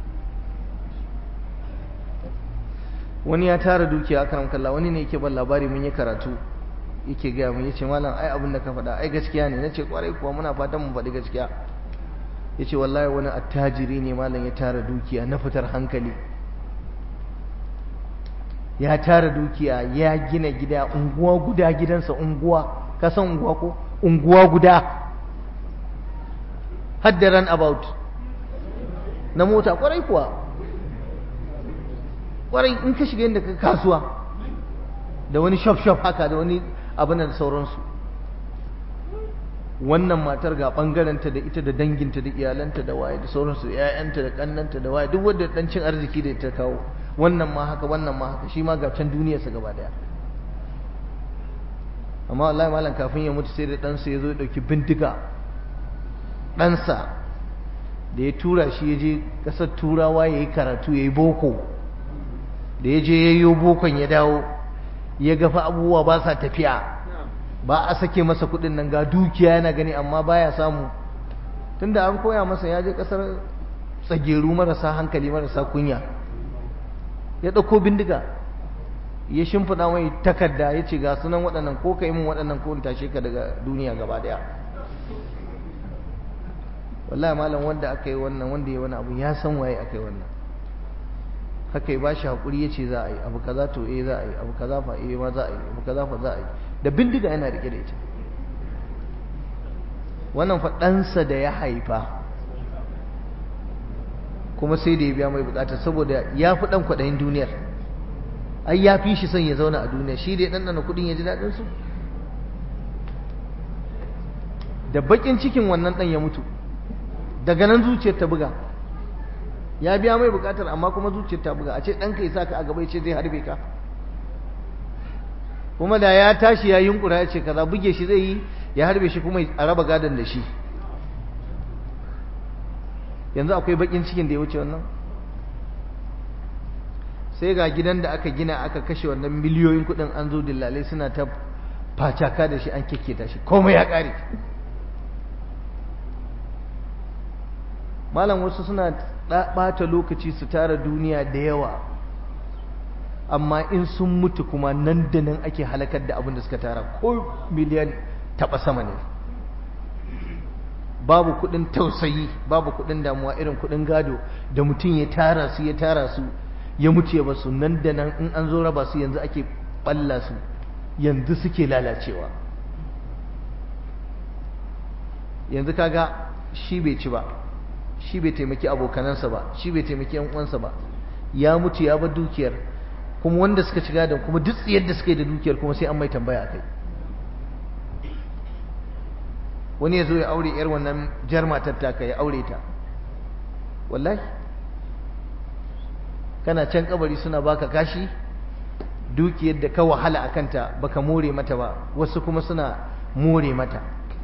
wani ya tara dukiya karam kalla wani ne yake ban labari mun yi karatu yake gaya mun yace malam ai abin da ka faɗa ai gaskiya ne nace kwarai kuwa muna fatan mu faɗi gaskiya yace wallahi wani attajiri ne malam ya tara dukiya na fitar hankali ya tara dukiya ya gina gida unguwa guda gidansa unguwa ka san unguwa ko unguwa guda hadda run about na mota kwarai kuwa kwarai in ka shiga inda ka kasuwa da wani shop shop haka da wani abin da sauransu wannan matar ga bangaranta da ita da danginta da iyalanta da waye da sauransu ƴaƴanta da kannanta da waye duk wanda dan cin arziki da ta kawo wannan ma haka wannan ma haka shi ma ga can duniyarsa gaba daya amma wallahi malam kafin ya mutu sai da ɗansa ya zo ya ɗauki bindiga ɗansa da ya tura shi ya je ƙasar turawa ya yi karatu ya yi boko da ya je ya yi bokon ya dawo ya gafa abubuwa ba sa tafiya ba a sake masa kuɗin nan ga dukiya yana gani amma baya samu tunda an koya masa ya je ƙasar tsageru marasa hankali marasa kunya ya ɗauko bindiga ya shimfiɗa mai takarda ya ce ga sunan waɗannan ko ka yi min waɗannan ko in tashe ka daga duniya gaba ɗaya wallahi malam wanda aka yi wannan wanda ya wani abu ya san waye aka yi wannan haka ya bashi hakuri ya ce za a yi abu kaza to eh za a yi abu kaza fa eh ma za a yi abu kaza fa za a yi da bindiga yana rike da ita wannan fa ɗansa da ya haifa kuma sai da ya biya mai bukata saboda ya fi ɗan kwaɗayin duniyar ai ya fi shi son ya zauna a duniya shi da ya ɗanɗana kuɗin ya ji daɗin su da baƙin cikin wannan ɗan ya mutu daga nan zuciyar ta buga ya biya mai bukatar amma kuma zuciyar ta buga a ce ɗanka ya saka a gaba ya ce zai harbe ka kuma da ya tashi ya yunkura ya ce kaza buge shi zai yi ya harbe shi kuma a raba gadon da shi yanzu akwai bakin cikin da ya wuce wannan sai ga gidan da aka gina aka kashe wannan miliyoyin kudin an zo dillalai suna ta facaka da shi an kekketa shi komai ya kare malam wasu suna ɓata lokaci su tara duniya da yawa amma in sun mutu kuma nan da nan ake halakar da abin da suka tara ko miliyan taɓa sama ne babu kudin tausayi babu kudin damuwa irin kudin gado da mutum ya tara su ya tara su ya mutu ya basu nan da nan in an zo raba su yanzu ake balla su yanzu suke lalacewa yanzu kaga shi bai ci ba shi bai taimaki abokanansa ba shi bai taimaki yan uwansa ba ya mutu ya bar dukiyar kuma wanda suka ci gadon kuma duk yadda suka yi da dukiyar kuma sai an mai tambaya kai wani ya zo ya aure yar wannan jar matar taka ya aure ta wallahi kana can kabari suna baka kashi dukiyar da ka wahala a kanta baka more mata ba wasu kuma suna more mata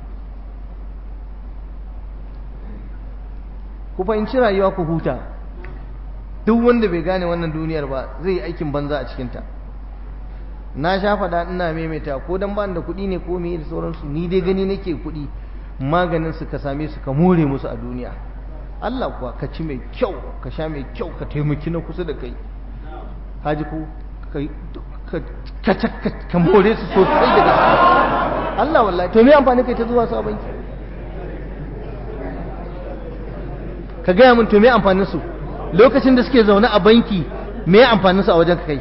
ku fahimci rayuwa ku huta duk wanda bai gane wannan duniyar ba zai yi aikin banza a cikinta na sha faɗa ina maimaita ko dan ba da kuɗi ne ko me da sauransu ni dai gani nake kuɗi maganin su ka same su ka more musu a duniya Allah kuwa ka ci mai kyau ka sha mai kyau ka taimaki na kusa da kai haji ko ka ka more su sosai da gaske Allah wallahi to me amfani kai ta zuwa su a banki ka gaya min to me amfanin su lokacin da suke zaune a banki me amfanin su a wajen kai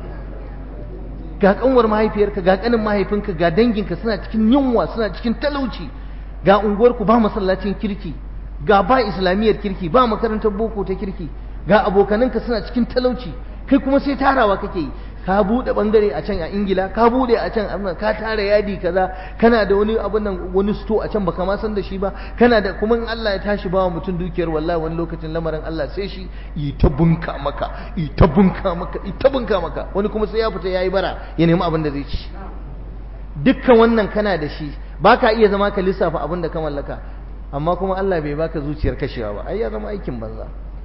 ga kanwar mahaifiyarka ga kanin mahaifinka ga danginka suna cikin yunwa suna cikin talauci ga unguwarku ba masallacin kirki ga ba islamiyyar kirki ba makarantar boko ta kirki ga abokananka suna cikin talauci kai kuma sai tarawa kake yi ka bude bangare a can a ingila ka bude a can amma ka tara yadi kaza kana da wani abun nan wani sto a can baka ma san da shi ba kana da kuma in Allah ya tashi bawa mutum dukiyar wallahi wani lokacin lamarin Allah sai shi yi ta bunka maka yi ta bunka maka yi ta bunka maka wani kuma sai ya fita yayi bara ya nemi abin da zai ci dukkan wannan kana da shi baka iya zama ka lissafa abin da ka mallaka amma kuma Allah bai baka zuciyar kashewa ba ai ya zama aikin banza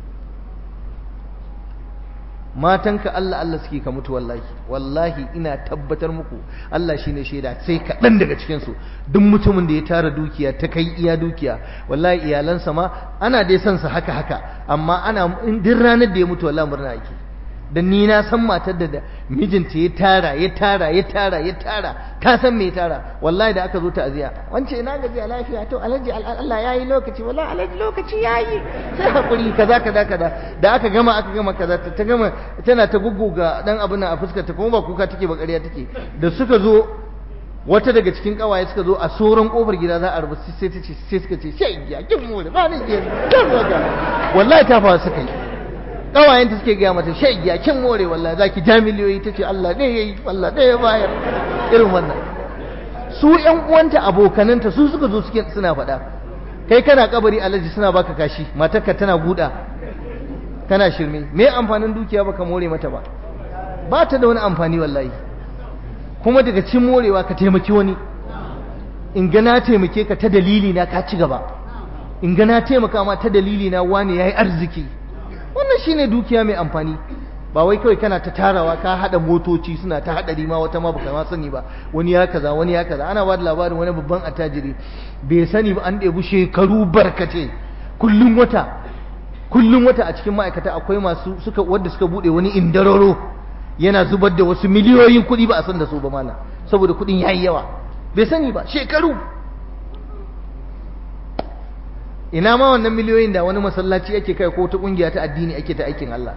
matanka Allah Allah suke ka mutu wallahi wallahi ina tabbatar muku Allah shine shaida sai kaɗan daga cikin su duk mutumin da ya tara dukiya ta kai iya dukiya wallahi iyalansa ma ana dai son sa haka haka amma ana duk ranar da ya mutu wallahi murna ake dan ni na san matar da mijinta ya tara ya tara ya tara ya tara ta san me ya tara wallahi da aka zo ta aziya wance ina gaji a lafiya to alhaji Allah yayi lokaci wallahi alhaji lokaci yayi sai hakuri kaza kaza kaza da aka gama aka gama kaza ta gama tana ta gugguga dan abin a fuskar ta kuma ba kuka take ba ƙarya take da suka zo wata daga cikin kawaye suka zo a soron kofar gida za a rubu sai ta ce sai suka ce shai ya kin mu ba ni ke wallahi ta fa suka yi kawayenta suke gaya mata shaigiya kin more wallahi zaki ja miliyoyi tace Allah ne yayi Allah ne ya bayar irin wannan su ƴan uwanta abokananta su suka zo suke suna faɗa kai kana kabari alaji suna baka kashi matarka tana guda kana shirme me amfanin dukiya baka more mata ba ba ta da wani amfani wallahi kuma daga cin morewa ka taimaki wani in ga na taimake ka ta dalili na ka ci gaba in ga na taimaka ma ta dalili na wani yayi arziki wannan shine dukiya mai amfani ba wai kawai kana ta tarawa ka hada motoci suna ta hadari ma wata ma baka ma sani ba wani ya kaza wani ya kaza ana ba da labarin wani babban attajiri bai sani ba an ɗebi shekaru barkate kullum wata kullum wata a cikin ma'aikata akwai masu suka wanda suka bude wani indararo yana zubar da wasu miliyoyin kuɗi ba a san da su ba malam saboda kuɗin yayi yawa bai sani ba shekaru ina ma wannan miliyoyin da wani masallaci ake kai ko ta kungiya ta addini ake ta aikin Allah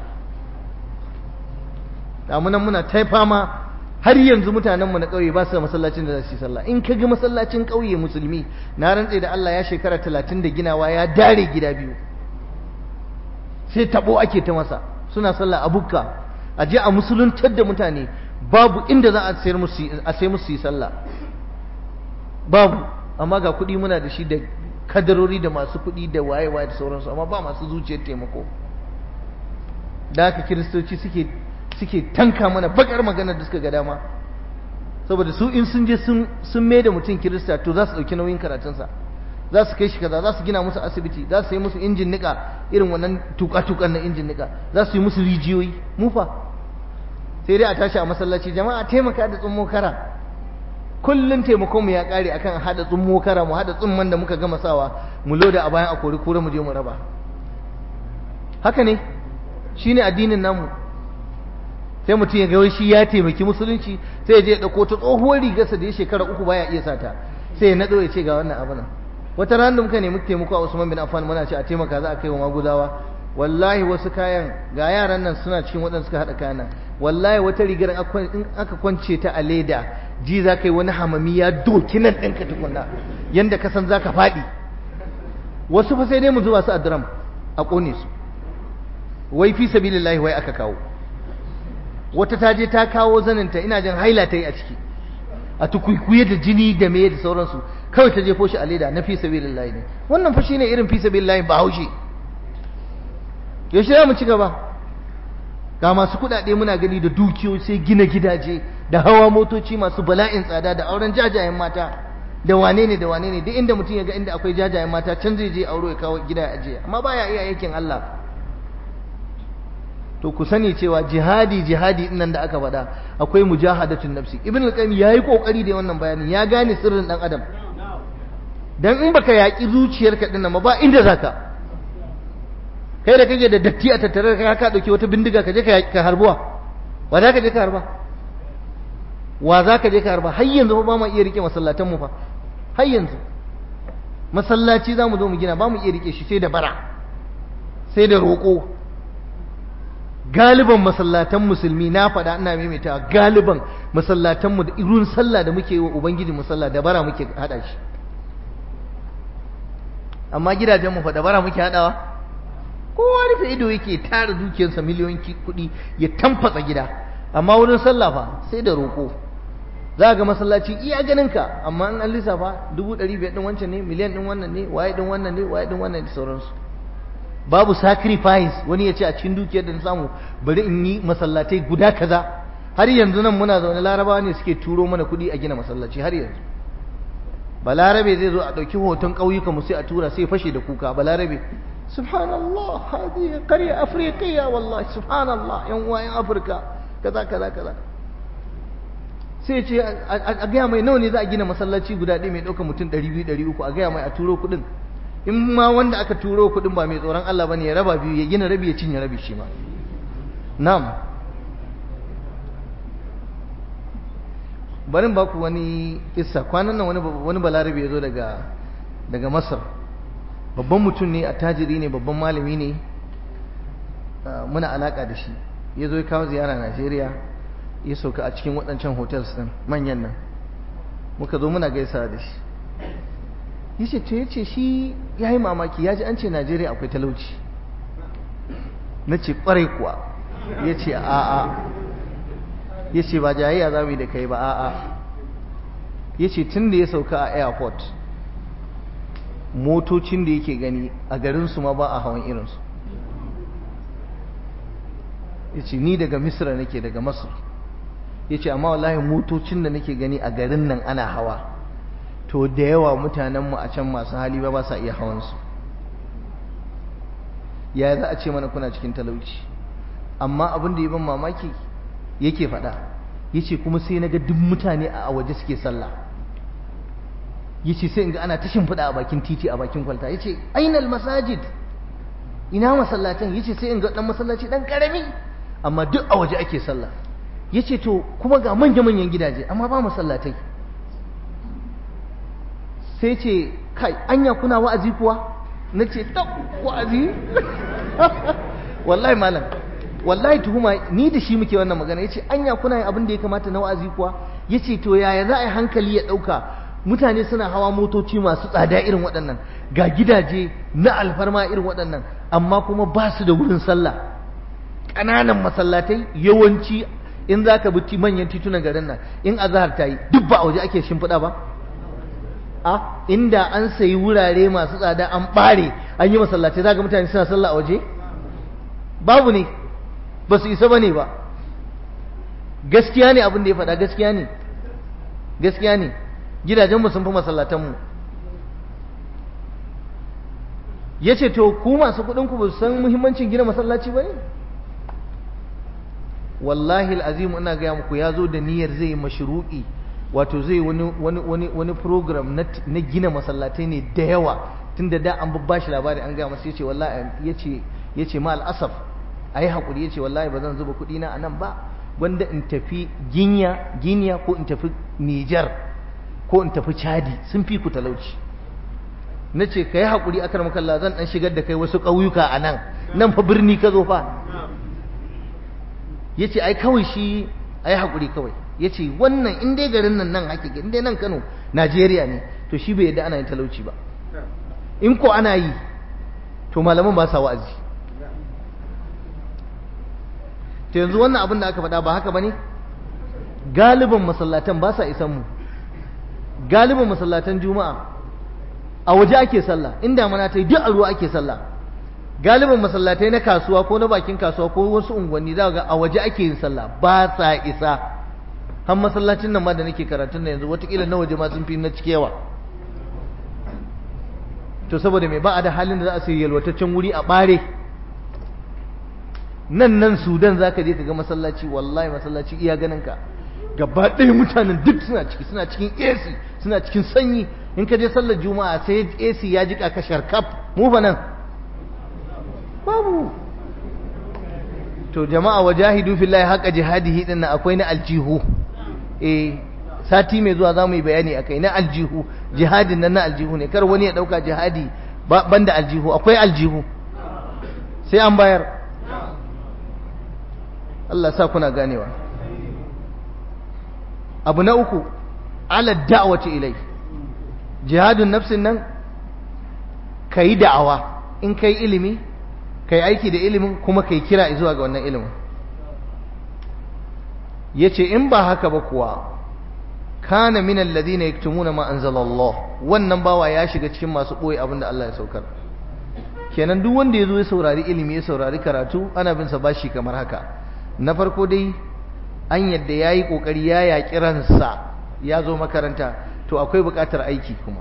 damunan muna ta fama har yanzu mutanenmu na ƙauye ba su da masallacin da za su yi sallah in ka ga masallacin ƙauye musulmi na rantse da Allah ya shekara talatin da ginawa ya dare gida biyu sai tabo ake ta masa suna sallah a bukka a je a musuluntar da mutane babu inda za a sayar musu a sai musu yi sallah babu amma ga kuɗi muna da shi da kadarori da masu kuɗi da waye-waye da sauransu amma ba masu zuciyar taimako da haka kiristoci suke suke tanka mana bakar magana da suka ga dama saboda su in sun je sun mai da mutum kirista to za su ɗauki nauyin karatunsa za su kai shi kaza za su gina musu asibiti za su yi musu injin nika irin wannan tuka-tukan na injin nika za su yi musu rijiyoyi mufa sai dai a tashi a masallaci jama'a taimaka da tsummo kara kullum taimakon mu ya kare akan hada tsummo kara mu hada tsumman da muka gama sawa mu loda a bayan akori kura mu je mu raba haka ne shine addinin namu sai mutum ya ga shi ya taimaki musulunci sai ya je ya dauko ta tsohuwar rigarsa da ya shekara uku baya iya sata sai ya nado ya ce ga wannan abu nan wata ran da muka nemi taimako a Usman bin Affan muna ce a taimaka za a kai wa maguzawa wallahi wasu kayan ga yaran nan suna cikin waɗanda suka haɗa kayan nan wallahi wata rigar in aka kwance ta a leda ji za ka yi wani hamami ya doki nan ɗinka tukunna yanda ka san za ka faɗi wasu fa sai dai mu zuba su a drum a ƙone su wai fi sabilillahi wai aka kawo wata ta je ta kawo zaninta ina jin haila ta yi a ciki a tukuikuye da jini da meye da sauransu kawai ta jefo shi a leda na fi sabilillahi ne wannan fa shine irin fi sabilillahi ba haushi yaushe za mu ci gaba ga masu kuɗaɗe muna gani da dukiyoyi sai gina gidaje da hawa motoci masu bala'in tsada da auren jajayen mata da wane ne da wane ne duk inda mutum ya ga inda akwai jajayen mata can zai je auro ya kawo gida ya ajiye amma baya iya yakin Allah to ku sani cewa jihadi jihadi nan da aka faɗa akwai mujahadatun nafsi ibn al-qayyim yayi kokari da wannan bayanin ya gane sirrin dan adam dan in baka yaki zuciyarka dinnan ba inda zaka kai da kake da datti a tattare da ka dauki wata bindiga ka je ka harbuwa wa za ka je ka harba wa za ka je ka harba har yanzu ba mu iya rike masallatan mu fa har yanzu masallaci za mu zo mu gina ba mu iya rike shi sai da bara sai da roƙo galiban masallatan musulmi na faɗa ina maimaitawa galiban masallatan mu da irin sallah da muke yi wa ubangiji musalla da bara muke hada shi amma gidajen mu fa da bara muke hadawa kowa rufe ido yake tara dukiyarsa miliyoyin kuɗi ya tamfatsa gida amma wurin sallah fa sai da roƙo za ga masallaci iya ganin ka amma in an lissafa dubu ɗari biyar ɗin wancan ne miliyan ɗin wannan ne waye ɗin wannan ne waye ɗin wannan da sauransu babu sacrifice wani ya ce a cikin dukiyar da na samu bari in yi masallatai guda kaza har yanzu nan muna zaune larabawa ne suke turo mana kuɗi a gina masallaci har yanzu balarabe zai zo a ɗauki hoton ƙauyuka mu sai a tura sai fashe da kuka balarabe subhanallah hadi qarya afriqiya wallahi subhanallah yan uwa yan afirka kaza kaza kaza sai ce a gaya mai nawa ne za a gina masallaci guda ɗaya mai ɗaukar mutum ɗari biyu ɗari uku a gaya mai a turo kuɗin in ma wanda aka turo kuɗin ba mai tsoron Allah bane ya raba biyu ya gina rabi ya cinye rabi shi ma na'am barin ba ku wani kissa kwanan nan wani wani balarabe ya zo daga daga Masar babban mutum ne attajiri ne babban malami ne muna alaka da shi ya zo ya kawo ziyara Najeriya ya sauka a cikin waɗancan hotels ɗin manyan nan muka zo muna gaisa da shi yace to yace shi ya yi mamaki ya ji an ce Najeriya akwai talauci na ce ƙwarai kuwa ya ce a'a ya ce ba jayayya za mu yi da kai ba a'a ya ce tun da ya sauka a airport motocin da yake gani a garinsu ma ba a hawan irinsu ya ce ni daga misra nake daga masar ya ce amma wallahi motocin da nake gani a garin nan ana hawa to da yawa mutanenmu a can masu hali ba ba sa iya hawansu ya za a ce mana kuna cikin talauci amma abin da ya ban mamaki yake faɗa yace kuma sai na ga duk mutane a waje suke sallah yace sai in ga ana ta shimfiɗa a bakin titi a bakin kwalta yace ainal masajid ina masallatan yace sai in ga dan masallaci dan karami amma duk a waje ake sallah yace to kuma ga manya manyan gidaje amma ba masallatai sai ce kai anya kuna wa'azi kuwa nace tab wa'azi wallahi malam wallahi tuhuma ni da shi muke wannan magana yace anya kuna yin abin da ya kamata na wa'azi kuwa yace to yaya za a yi hankali ya dauka mutane suna hawa motoci masu tsada irin waɗannan ga gidaje na alfarma irin waɗannan amma kuma ba su da wurin sallah ƙananan masallatai yawanci in za ka bi manyan titunan garin nan in azahar ta yi duk ba a waje ake shimfiɗa ba a inda an sayi wurare masu tsada an ɓare an yi masallatai za ga mutane suna sallah a waje babu ne ba su isa ba ne ba gaskiya ne abin da ya faɗa gaskiya ne gaskiya ne gidajenmu sun fi masallatanmu ya ce to ku masu kuɗinku ba su san muhimmancin gina masallaci ba ne wallahi al'azim ina gaya muku ya zo da niyyar zai yi mashru'i wato zai wani wani wani wani program na gina masallatai ne da yawa tun da da an babba shi labari an gaya masa yace wallahi yace yace ma al'asaf ayi hakuri yace wallahi ba zan zuba kuɗi na anan ba wanda in tafi ginya ginya ko in tafi Niger ko in tafi Chadi sun fi ku talauci nace kai hakuri akar makalla zan dan shigar da kai wasu ƙauyuka anan nan fa birni ka zo fa ya ce ai kawai shi a yi haƙuri kawai ya ce wannan in dai garin nan nan hakika in dai nan kano najeriya ne to shi bai yadda ana yin talauci ba in ko ana yi to malaman ba sa wa'azi to yanzu wannan abin da aka faɗa ba haka ba ne galiban masallatan ba sa isan mu galiban masallatan juma'a a waje ake sallah inda mana ta yi duk a ruwa ake sallah galibin masallatai na kasuwa ko na bakin kasuwa ko wasu unguwanni za ga a waje ake yin sallah ba sa isa har masallacin nan ma da nake karatun na yanzu watakila na waje ma sun fi na cikewa to saboda mai ba a da halin da za a sai yalwataccen wuri a bare nan nan sudan za ka je ka ga masallaci wallahi masallaci iya ganin ka gaba ɗaya mutanen duk suna ciki suna cikin AC suna cikin sanyi in ka je sallar juma'a sai AC ya jika ka sharkaf mu fa nan babu to jama'a wajahidu fillahi haqa jihadihi din nan akwai na aljihu eh sati mai zuwa zamu yi bayani akai na aljihu jihadin nan na aljihu ne kar wani ya dauka jihadi banda aljihu akwai aljihu sai an bayar Allah sa kuna ganewa abu na uku ala da'wati ilai jihadun nafsin nan kai da'awa in kai ilimi kai aiki da ilimin kuma kai kira zuwa ga wannan ilimin yace in ba haka ba kuwa kana min alladhina yaktumuna ma anzala Allah wannan bawa ya shiga cikin masu boye abinda Allah ya saukar kenan duk wanda yazo ya saurari ilimi ya saurari karatu ana bin sa bashi kamar haka na farko dai an yadda yayi kokari ya yaki ransa ya zo makaranta to akwai buƙatar aiki kuma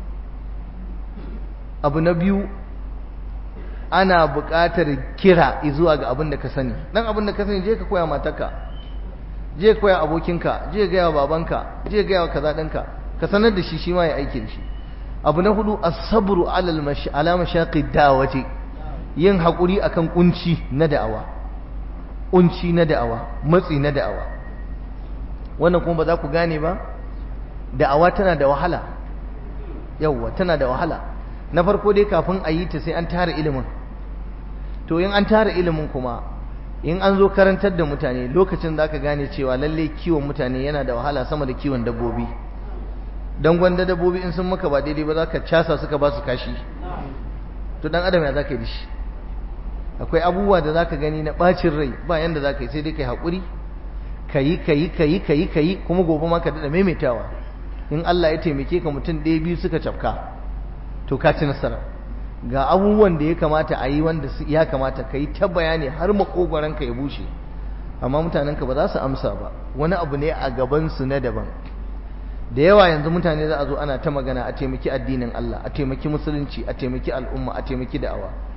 abu na biyu ana buƙatar kira zuwa ga abin da ka sani dan abin da ka sani je ka koya matarka je ka koya abokinka je ka gaya babanka je ka gaya kaza ɗinka ka sanar da shi shi ma ya aiki da shi abu na hudu as-sabru ala ala mashaqi da'wati yin hakuri akan kunci na da'awa kunci na da'awa matsi na da'awa wannan kuma ba za ku gane ba da'awa tana da wahala yawwa tana da wahala na farko dai kafin a yi ta sai an tara ilimin to in an tara ilimin kuma in an zo karantar da mutane lokacin za ka gane cewa lalle kiwon mutane yana da wahala sama da kiwon dabbobi don gwanda dabbobi in sun maka ba daidai ba za ka casa suka ba su kashi to dan adam ya za ka yi da shi akwai abubuwa da za ka gani na ɓacin rai ba yanda za ka yi sai dai ka yi haƙuri ka yi ka yi ka yi ka yi ka yi kuma gobe ma ka daɗa maimaitawa in Allah ya taimake ka mutum ɗaya biyu suka cafka to ka ci nasara ga abubuwan da ya kamata a yi wanda ya kamata ka yi ta bayani har ka ya bushe amma mutanenka ba za su amsa ba wani abu ne a gabansu na daban da yawa yanzu mutane za a zo ana ta magana a taimaki addinin Allah a taimaki musulunci a taimaki al'umma a taimaki da'awa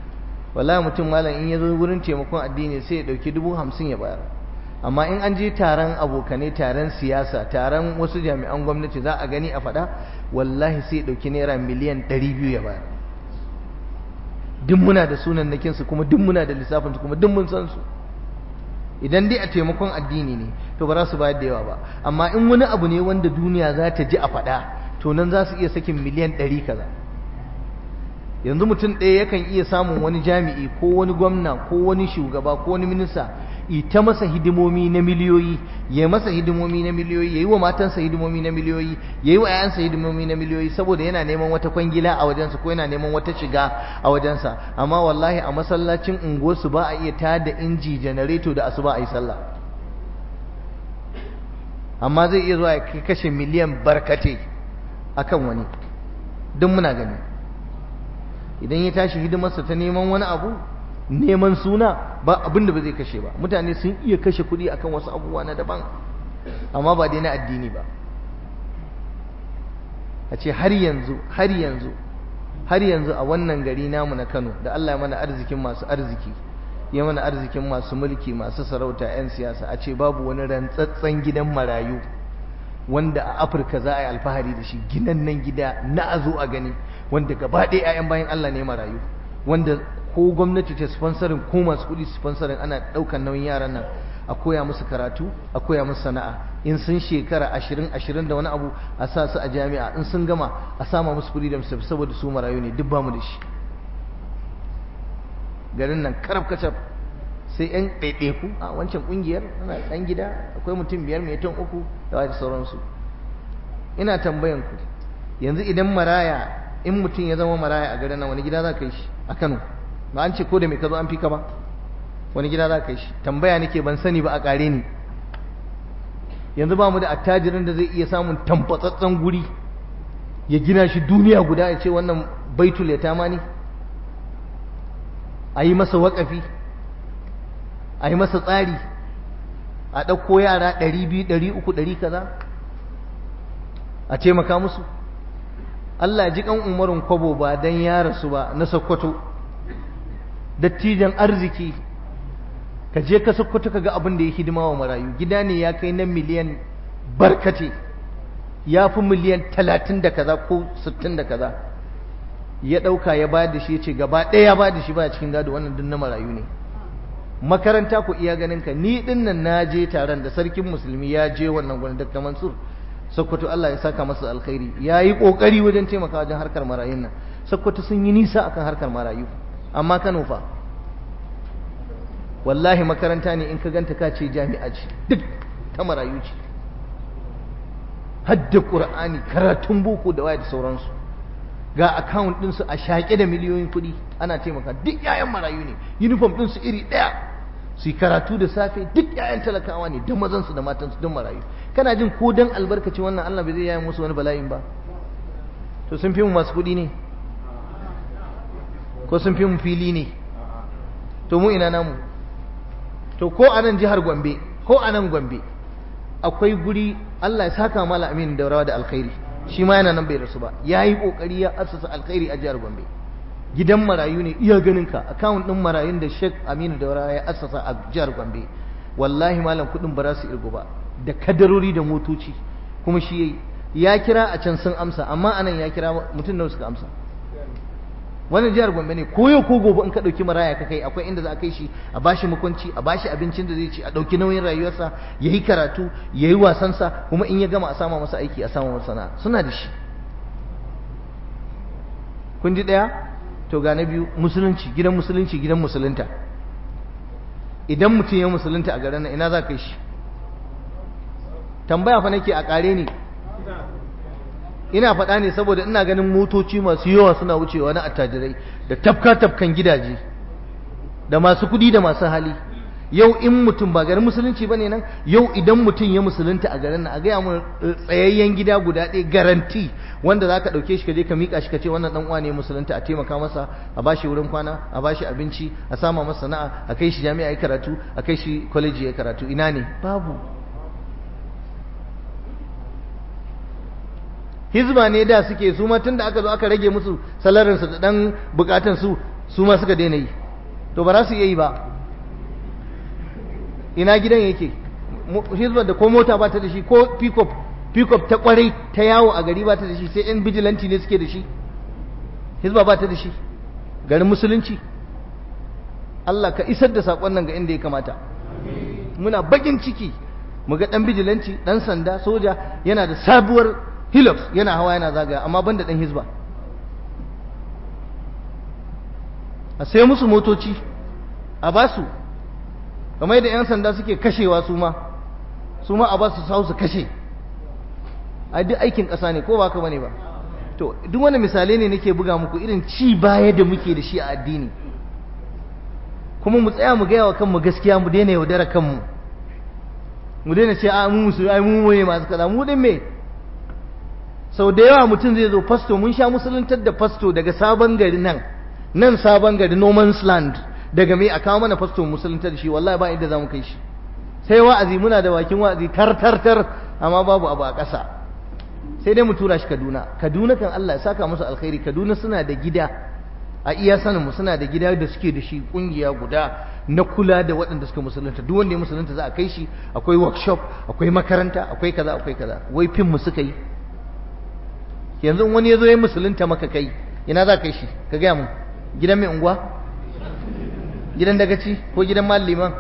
wallahi mutum malam in ya zo wurin taimakon addini sai ya ɗauki dubu hamsin ya bayar amma in an je taron abokane taron siyasa taron wasu jami'an gwamnati za a gani a faɗa wallahi sai ya ɗauki naira miliyan ɗari biyu ya bayar duk muna da sunan nakinsu kuma duk muna da lissafinsu kuma duk mun san su idan dai a taimakon addini ne to ba za su bayar da yawa ba amma in wani abu ne wanda duniya za ta ji a faɗa to nan za su iya sakin miliyan ɗari kaza yanzu mutum ɗaya yakan iya samun wani jami'i ko wani gwamna ko wani shugaba ko wani minista ita masa hidimomi na miliyoyi ya masa hidimomi na miliyoyi ya yi wa matansa hidimomi na miliyoyi ya yi wa 'ya'yansa hidimomi na miliyoyi saboda yana neman wata kwangila a wajensa ko yana neman wata shiga a wajensa amma wallahi a masallacin unguwarsu ba a iya tada inji janareto da asuba a yi sallah amma zai iya zuwa ya kashe miliyan barkate akan wani duk muna gani idan ya tashi hidimarsa ta neman wani abu neman suna ba abin da ba zai kashe ba mutane sun iya kashe kuɗi akan wasu abubuwa na daban amma ba dai na addini ba a ce har yanzu har yanzu har yanzu a wannan gari namu na Kano da Allah ya mana arzikin masu arziki ya mana arzikin masu mulki masu sarauta 'yan siyasa a ce babu wani rantsatsen gidan marayu wanda a Afirka za a yi alfahari da shi ginan nan gida na a zo a gani wanda gaba ɗaya 'ya'yan bayan Allah ne marayu wanda ko gwamnati ta sponsorin ko masu kuɗi sponsorin ana ɗaukar nauyin yaran nan a koya musu karatu a koya musu sana'a in sun shekara ashirin ashirin da wani abu a sa su a jami'a in sun gama a sama musu kuɗi da musu saboda su marayu ne duk ba mu da shi garin nan karab kacab sai yan ɗaiɗaiku a wancan ƙungiyar ana ɗan gida akwai mutum biyar mai ton uku da wani sauransu ina tambayan ku yanzu idan maraya in mutum ya zama maraya a garin nan wani gida za ka yi shi a kano ba an ce ko da mai ka zo an fi ka ba wani gida za ka yi shi tambaya nake ban sani ba a ƙare ni yanzu ba mu da attajirin da zai iya samun tamfatsatsen guri ya gina shi duniya guda ya ce wannan baitul yatama ne a yi masa waƙafi a yi masa tsari a ɗauko yara ɗari biyu ɗari uku ɗari kaza a taimaka musu Allah ya ji kan umarin kwabo ba don ya rasu ba na sokoto dattijan arziki ka je ka sokoto ka ga abin da ya hidima wa marayu gida ne ya kai na miliyan barkate ya fi miliyan talatin da kaza ko sittin da kaza ya ɗauka ya bayar da shi ya ce gaba ɗaya ya bayar da shi baya cikin gado wannan duk na marayu ne makaranta ku iya ganin ka ni din nan na je taron da sarkin musulmi ya je wannan gwani Dr. Mansur Sokoto Allah ya saka masa alkhairi ya yi kokari wajen taimaka wajen harkar marayun nan Sokoto sun yi nisa akan harkar marayu amma Kano fa wallahi makaranta ne in ka ganta ka ce jami'a ce duk ta marayu ce hadda Qur'ani karatun boko da waya da sauransu ga account ɗinsu a shaƙe da miliyoyin kuɗi ana taimaka duk 'ya'yan marayu ne uniform ɗinsu iri ɗaya su yi karatu da safe duk 'ya'yan talakawa ne da mazansu da matansu don marayu kana jin ko dan albarkaci wannan Allah bai zai yayin musu wani bala'in ba to sun fi mu masu kuɗi ne ko sun fi mu fili ne to mu ina namu to ko a nan jihar Gombe ko a nan Gombe akwai guri Allah ya saka mala amin da rawa da alkhairi shi ma yana nan bai rasu ba ya yi ƙoƙari ya assasa alkhairi a jihar Gombe gidan marayu ne iya ganin ka akawun ɗin marayun da Sheikh Aminu Daura ya assasa a jihar Gombe wallahi malam kuɗin ba za su irgu ba da kadarori da motoci kuma shi yayi ya kira a can sun amsa amma anan ya kira mutum da suka amsa wannan jihar Gombe ne ko yau ko gobe in ka dauki maraya ka kai akwai inda za a kai shi a bashi mukunci a bashi abincin da zai ci a dauki nauyin rayuwarsa yayi karatu yayi wasansa kuma in ya gama a sama masa aiki a sama masa sana'a suna da shi kun ji daya to ga na biyu musulunci gidan musulunci gidan musulunta idan mutum ya musulunta a garin nan ina za ka kai shi tambaya fa nake a kare ni ina faɗa ne saboda ina ganin motoci masu yawa suna wucewa na attajirai da tafka-tafkan gidaje da masu kuɗi da masu hali yau in mutum ba garin musulunci ba ne nan yau idan mutum ya musulunta a garin nan a gaya mu tsayayyen gida guda ɗaya garanti wanda za ka ɗauke shi ka je ka miƙa shi ka ce wannan ɗan uwa ne musulunta a taimaka masa a bashi wurin kwana a bashi abinci a sama masa sana'a a kai shi jami'a ya karatu a kai shi kwaleji ya karatu ina ne babu hizba ne da suke su ma tun da aka zo aka rage musu salarinsu da ɗan bukatan su su ma suka daina yi to ba za su iya yi ba ina gidan yake hizbar da ko mota ba ta da shi ko pickup pickup ta kwarai ta yawo a gari ba ta da shi sai yan bijilanti ne suke da shi hizba ba ta da shi garin musulunci Allah ka isar da saƙon nan ga inda ya kamata muna bakin ciki mu ga ɗan bijilanci ɗan sanda soja yana da sabuwar hilux yana hawa yana zagaya amma ban da ɗan hizba a sai musu motoci a ba su kamar yadda 'yan sanda suke kashewa su ma su ma a ba su su kashe a duk aikin ƙasa ne ko ba ka bane ba to duk wani misalai ne nake buga muku irin ci baya da muke da shi a addini kuma mu tsaya mu gaya wa kanmu gaskiya mu daina yaudara kanmu mu daina ce a mu musu ai mu ne masu kaza mu din me sau da yawa mutum zai zo fasto mun sha musuluntar da fasto daga sabon gari nan nan sabon gari no man's land daga me a kawo mana fasto musuluntar da shi wallahi ba inda za mu kai shi sai wa'azi muna da bakin wa'azi tar tar tar amma babu abu a ƙasa sai dai mu tura shi Kaduna Kaduna kan Allah ya saka musu alkhairi Kaduna suna da gida a iya sanin mu suna da gida da suke da shi kungiya guda na kula da waɗanda suka musulunta duk wanda ya musulunta za a kai shi akwai workshop akwai makaranta akwai kaza akwai kaza wai fin mu suka yi yanzu wani ya zo ya musulunta maka kai ina za ka kai shi ka gaya mu gidan mai unguwa gidan dagaci ko gidan malliman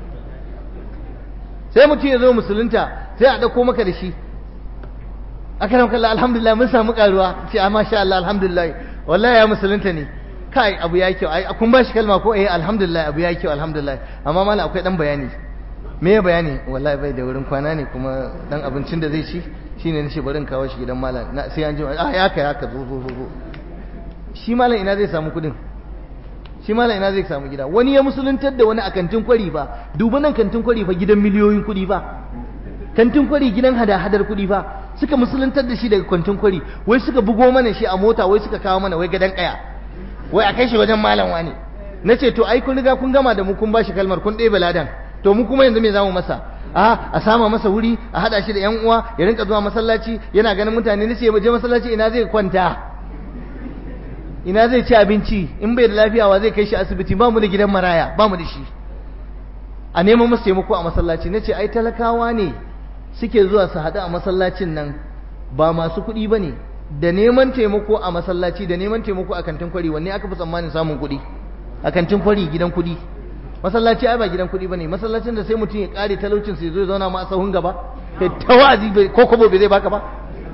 sai mutum ya zo musulunta sai a ɗauko maka da shi akaram kallah alhamdulillah mun samu karuwa ce a masha Allah alhamdulillah wallahi ya musulunta ne kai abu ya kyau ai kun ba shi kalma ko eh alhamdulillah abu ya kyau alhamdulillah amma mallam akwai dan bayani me ya bayani wallahi bai da wurin kwana ne kuma dan abincin da zai ci shine nace bari in kawo shi gidan mallam na sai an ji ah ya ka ya ka zo zo zo shi mallam ina zai samu kudin shi mallam ina zai samu gida wani ya musuluntar da wani a kantin kwari ba duba nan kantin kwari fa gidan miliyoyin kudi ba kantin kwari gidan hada-hadar kudi ba suka musuluntar da shi daga kantin kwari wai suka bugo mana shi a mota wai suka kawo mana wai gadan kaya wai a kai shi wajen malam wani na ce to ai kun riga kun gama da mu kun bashi kalmar kun ɗebe ladan to mu kuma yanzu me zamu masa a a sama masa wuri a hada shi da yan uwa ya rinka zuwa masallaci yana ganin mutane nace ya je masallaci ina zai kwanta ina zai ci abinci in bai da lafiya wa zai kai shi asibiti ba mu da gidan maraya ba mu da shi a neman masa taimako a masallaci nace ai talakawa ne suke zuwa su haɗu a masallacin nan ba masu kuɗi ba ne da neman taimako a masallaci da neman taimako a kantin kwari wanne aka fi tsammanin samun kuɗi a kantin kwari gidan kuɗi masallaci ai ba gidan kuɗi ba ne masallacin da sai mutum ya ƙare talaucin sai zo ya zauna ma a sahun gaba kai ta wa'azi ko kobo bai zai baka ba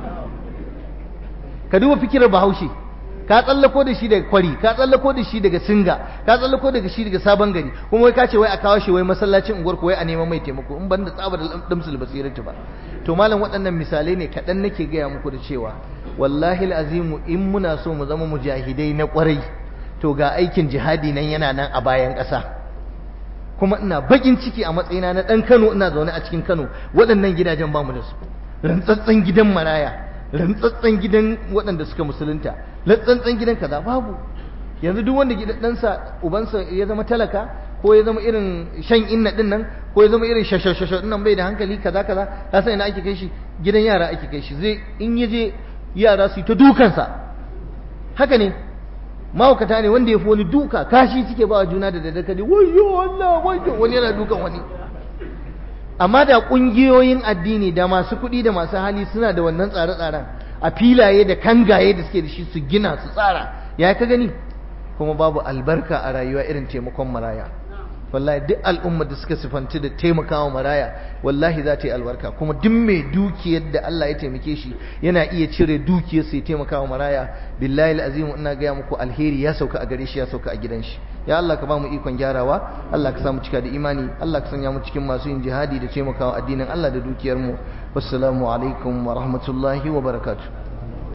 ka duba fikirar bahaushe ka tsallako da shi daga kwari ka tsallako da shi daga singa ka tsallako daga shi daga sabon gari kuma wai ka ce wai a kawo shi wai masallacin unguwar ko wai a neman mai taimako in ban da tsabar damsul basiratu ba to malam waɗannan misalai ne kaɗan nake gaya muku da cewa wallahi azimu in muna so mu zama mujahidai na kwarai to ga aikin jihadi nan yana nan a bayan ƙasa kuma ina bakin ciki a matsayina na ɗan Kano ina zaune a cikin Kano waɗannan gidajen bamu da su rantsatsen gidan maraya rantsatsen gidan waɗanda suka musulunta rantsatsen gidan kaza babu yanzu duk wanda gidan ɗansa ubansa ya zama talaka ko ya zama irin shan inna ɗin nan ko ya zama irin shashashasha ɗin nan bai da hankali kaza kaza ka san ina ake kai shi gidan yara ake kai shi zai in ya je yara su yi ta dukansa haka ne mahaukata ne wanda ya fi wani duka kashi suke ba wa juna da daddare kaji wayo Allah wayo wani yana dukan wani amma da ƙungiyoyin addini da masu kuɗi da masu hali suna da wannan tsare-tsaren a filaye da kangaye da suke da shi su gina su tsara ya ka gani kuma babu albarka a rayuwa irin taimakon maraya wallahi duk al'ummar da suka sifanci da taimakawa maraya wallahi za ta yi albarka kuma duk mai dukiyar da Allah ya taimake shi yana iya cire dukiyar sai taimakawa maraya billahi alazim ina ga muku alheri ya sauka a gare shi ya sauka a gidan shi ya Allah ka ba mu ikon gyarawa Allah ka samu cika da imani Allah ka sanya mu cikin masu yin jihadi da taimakawa addinin Allah da dukiyar mu wassalamu alaikum wa rahmatullahi wa barakatuh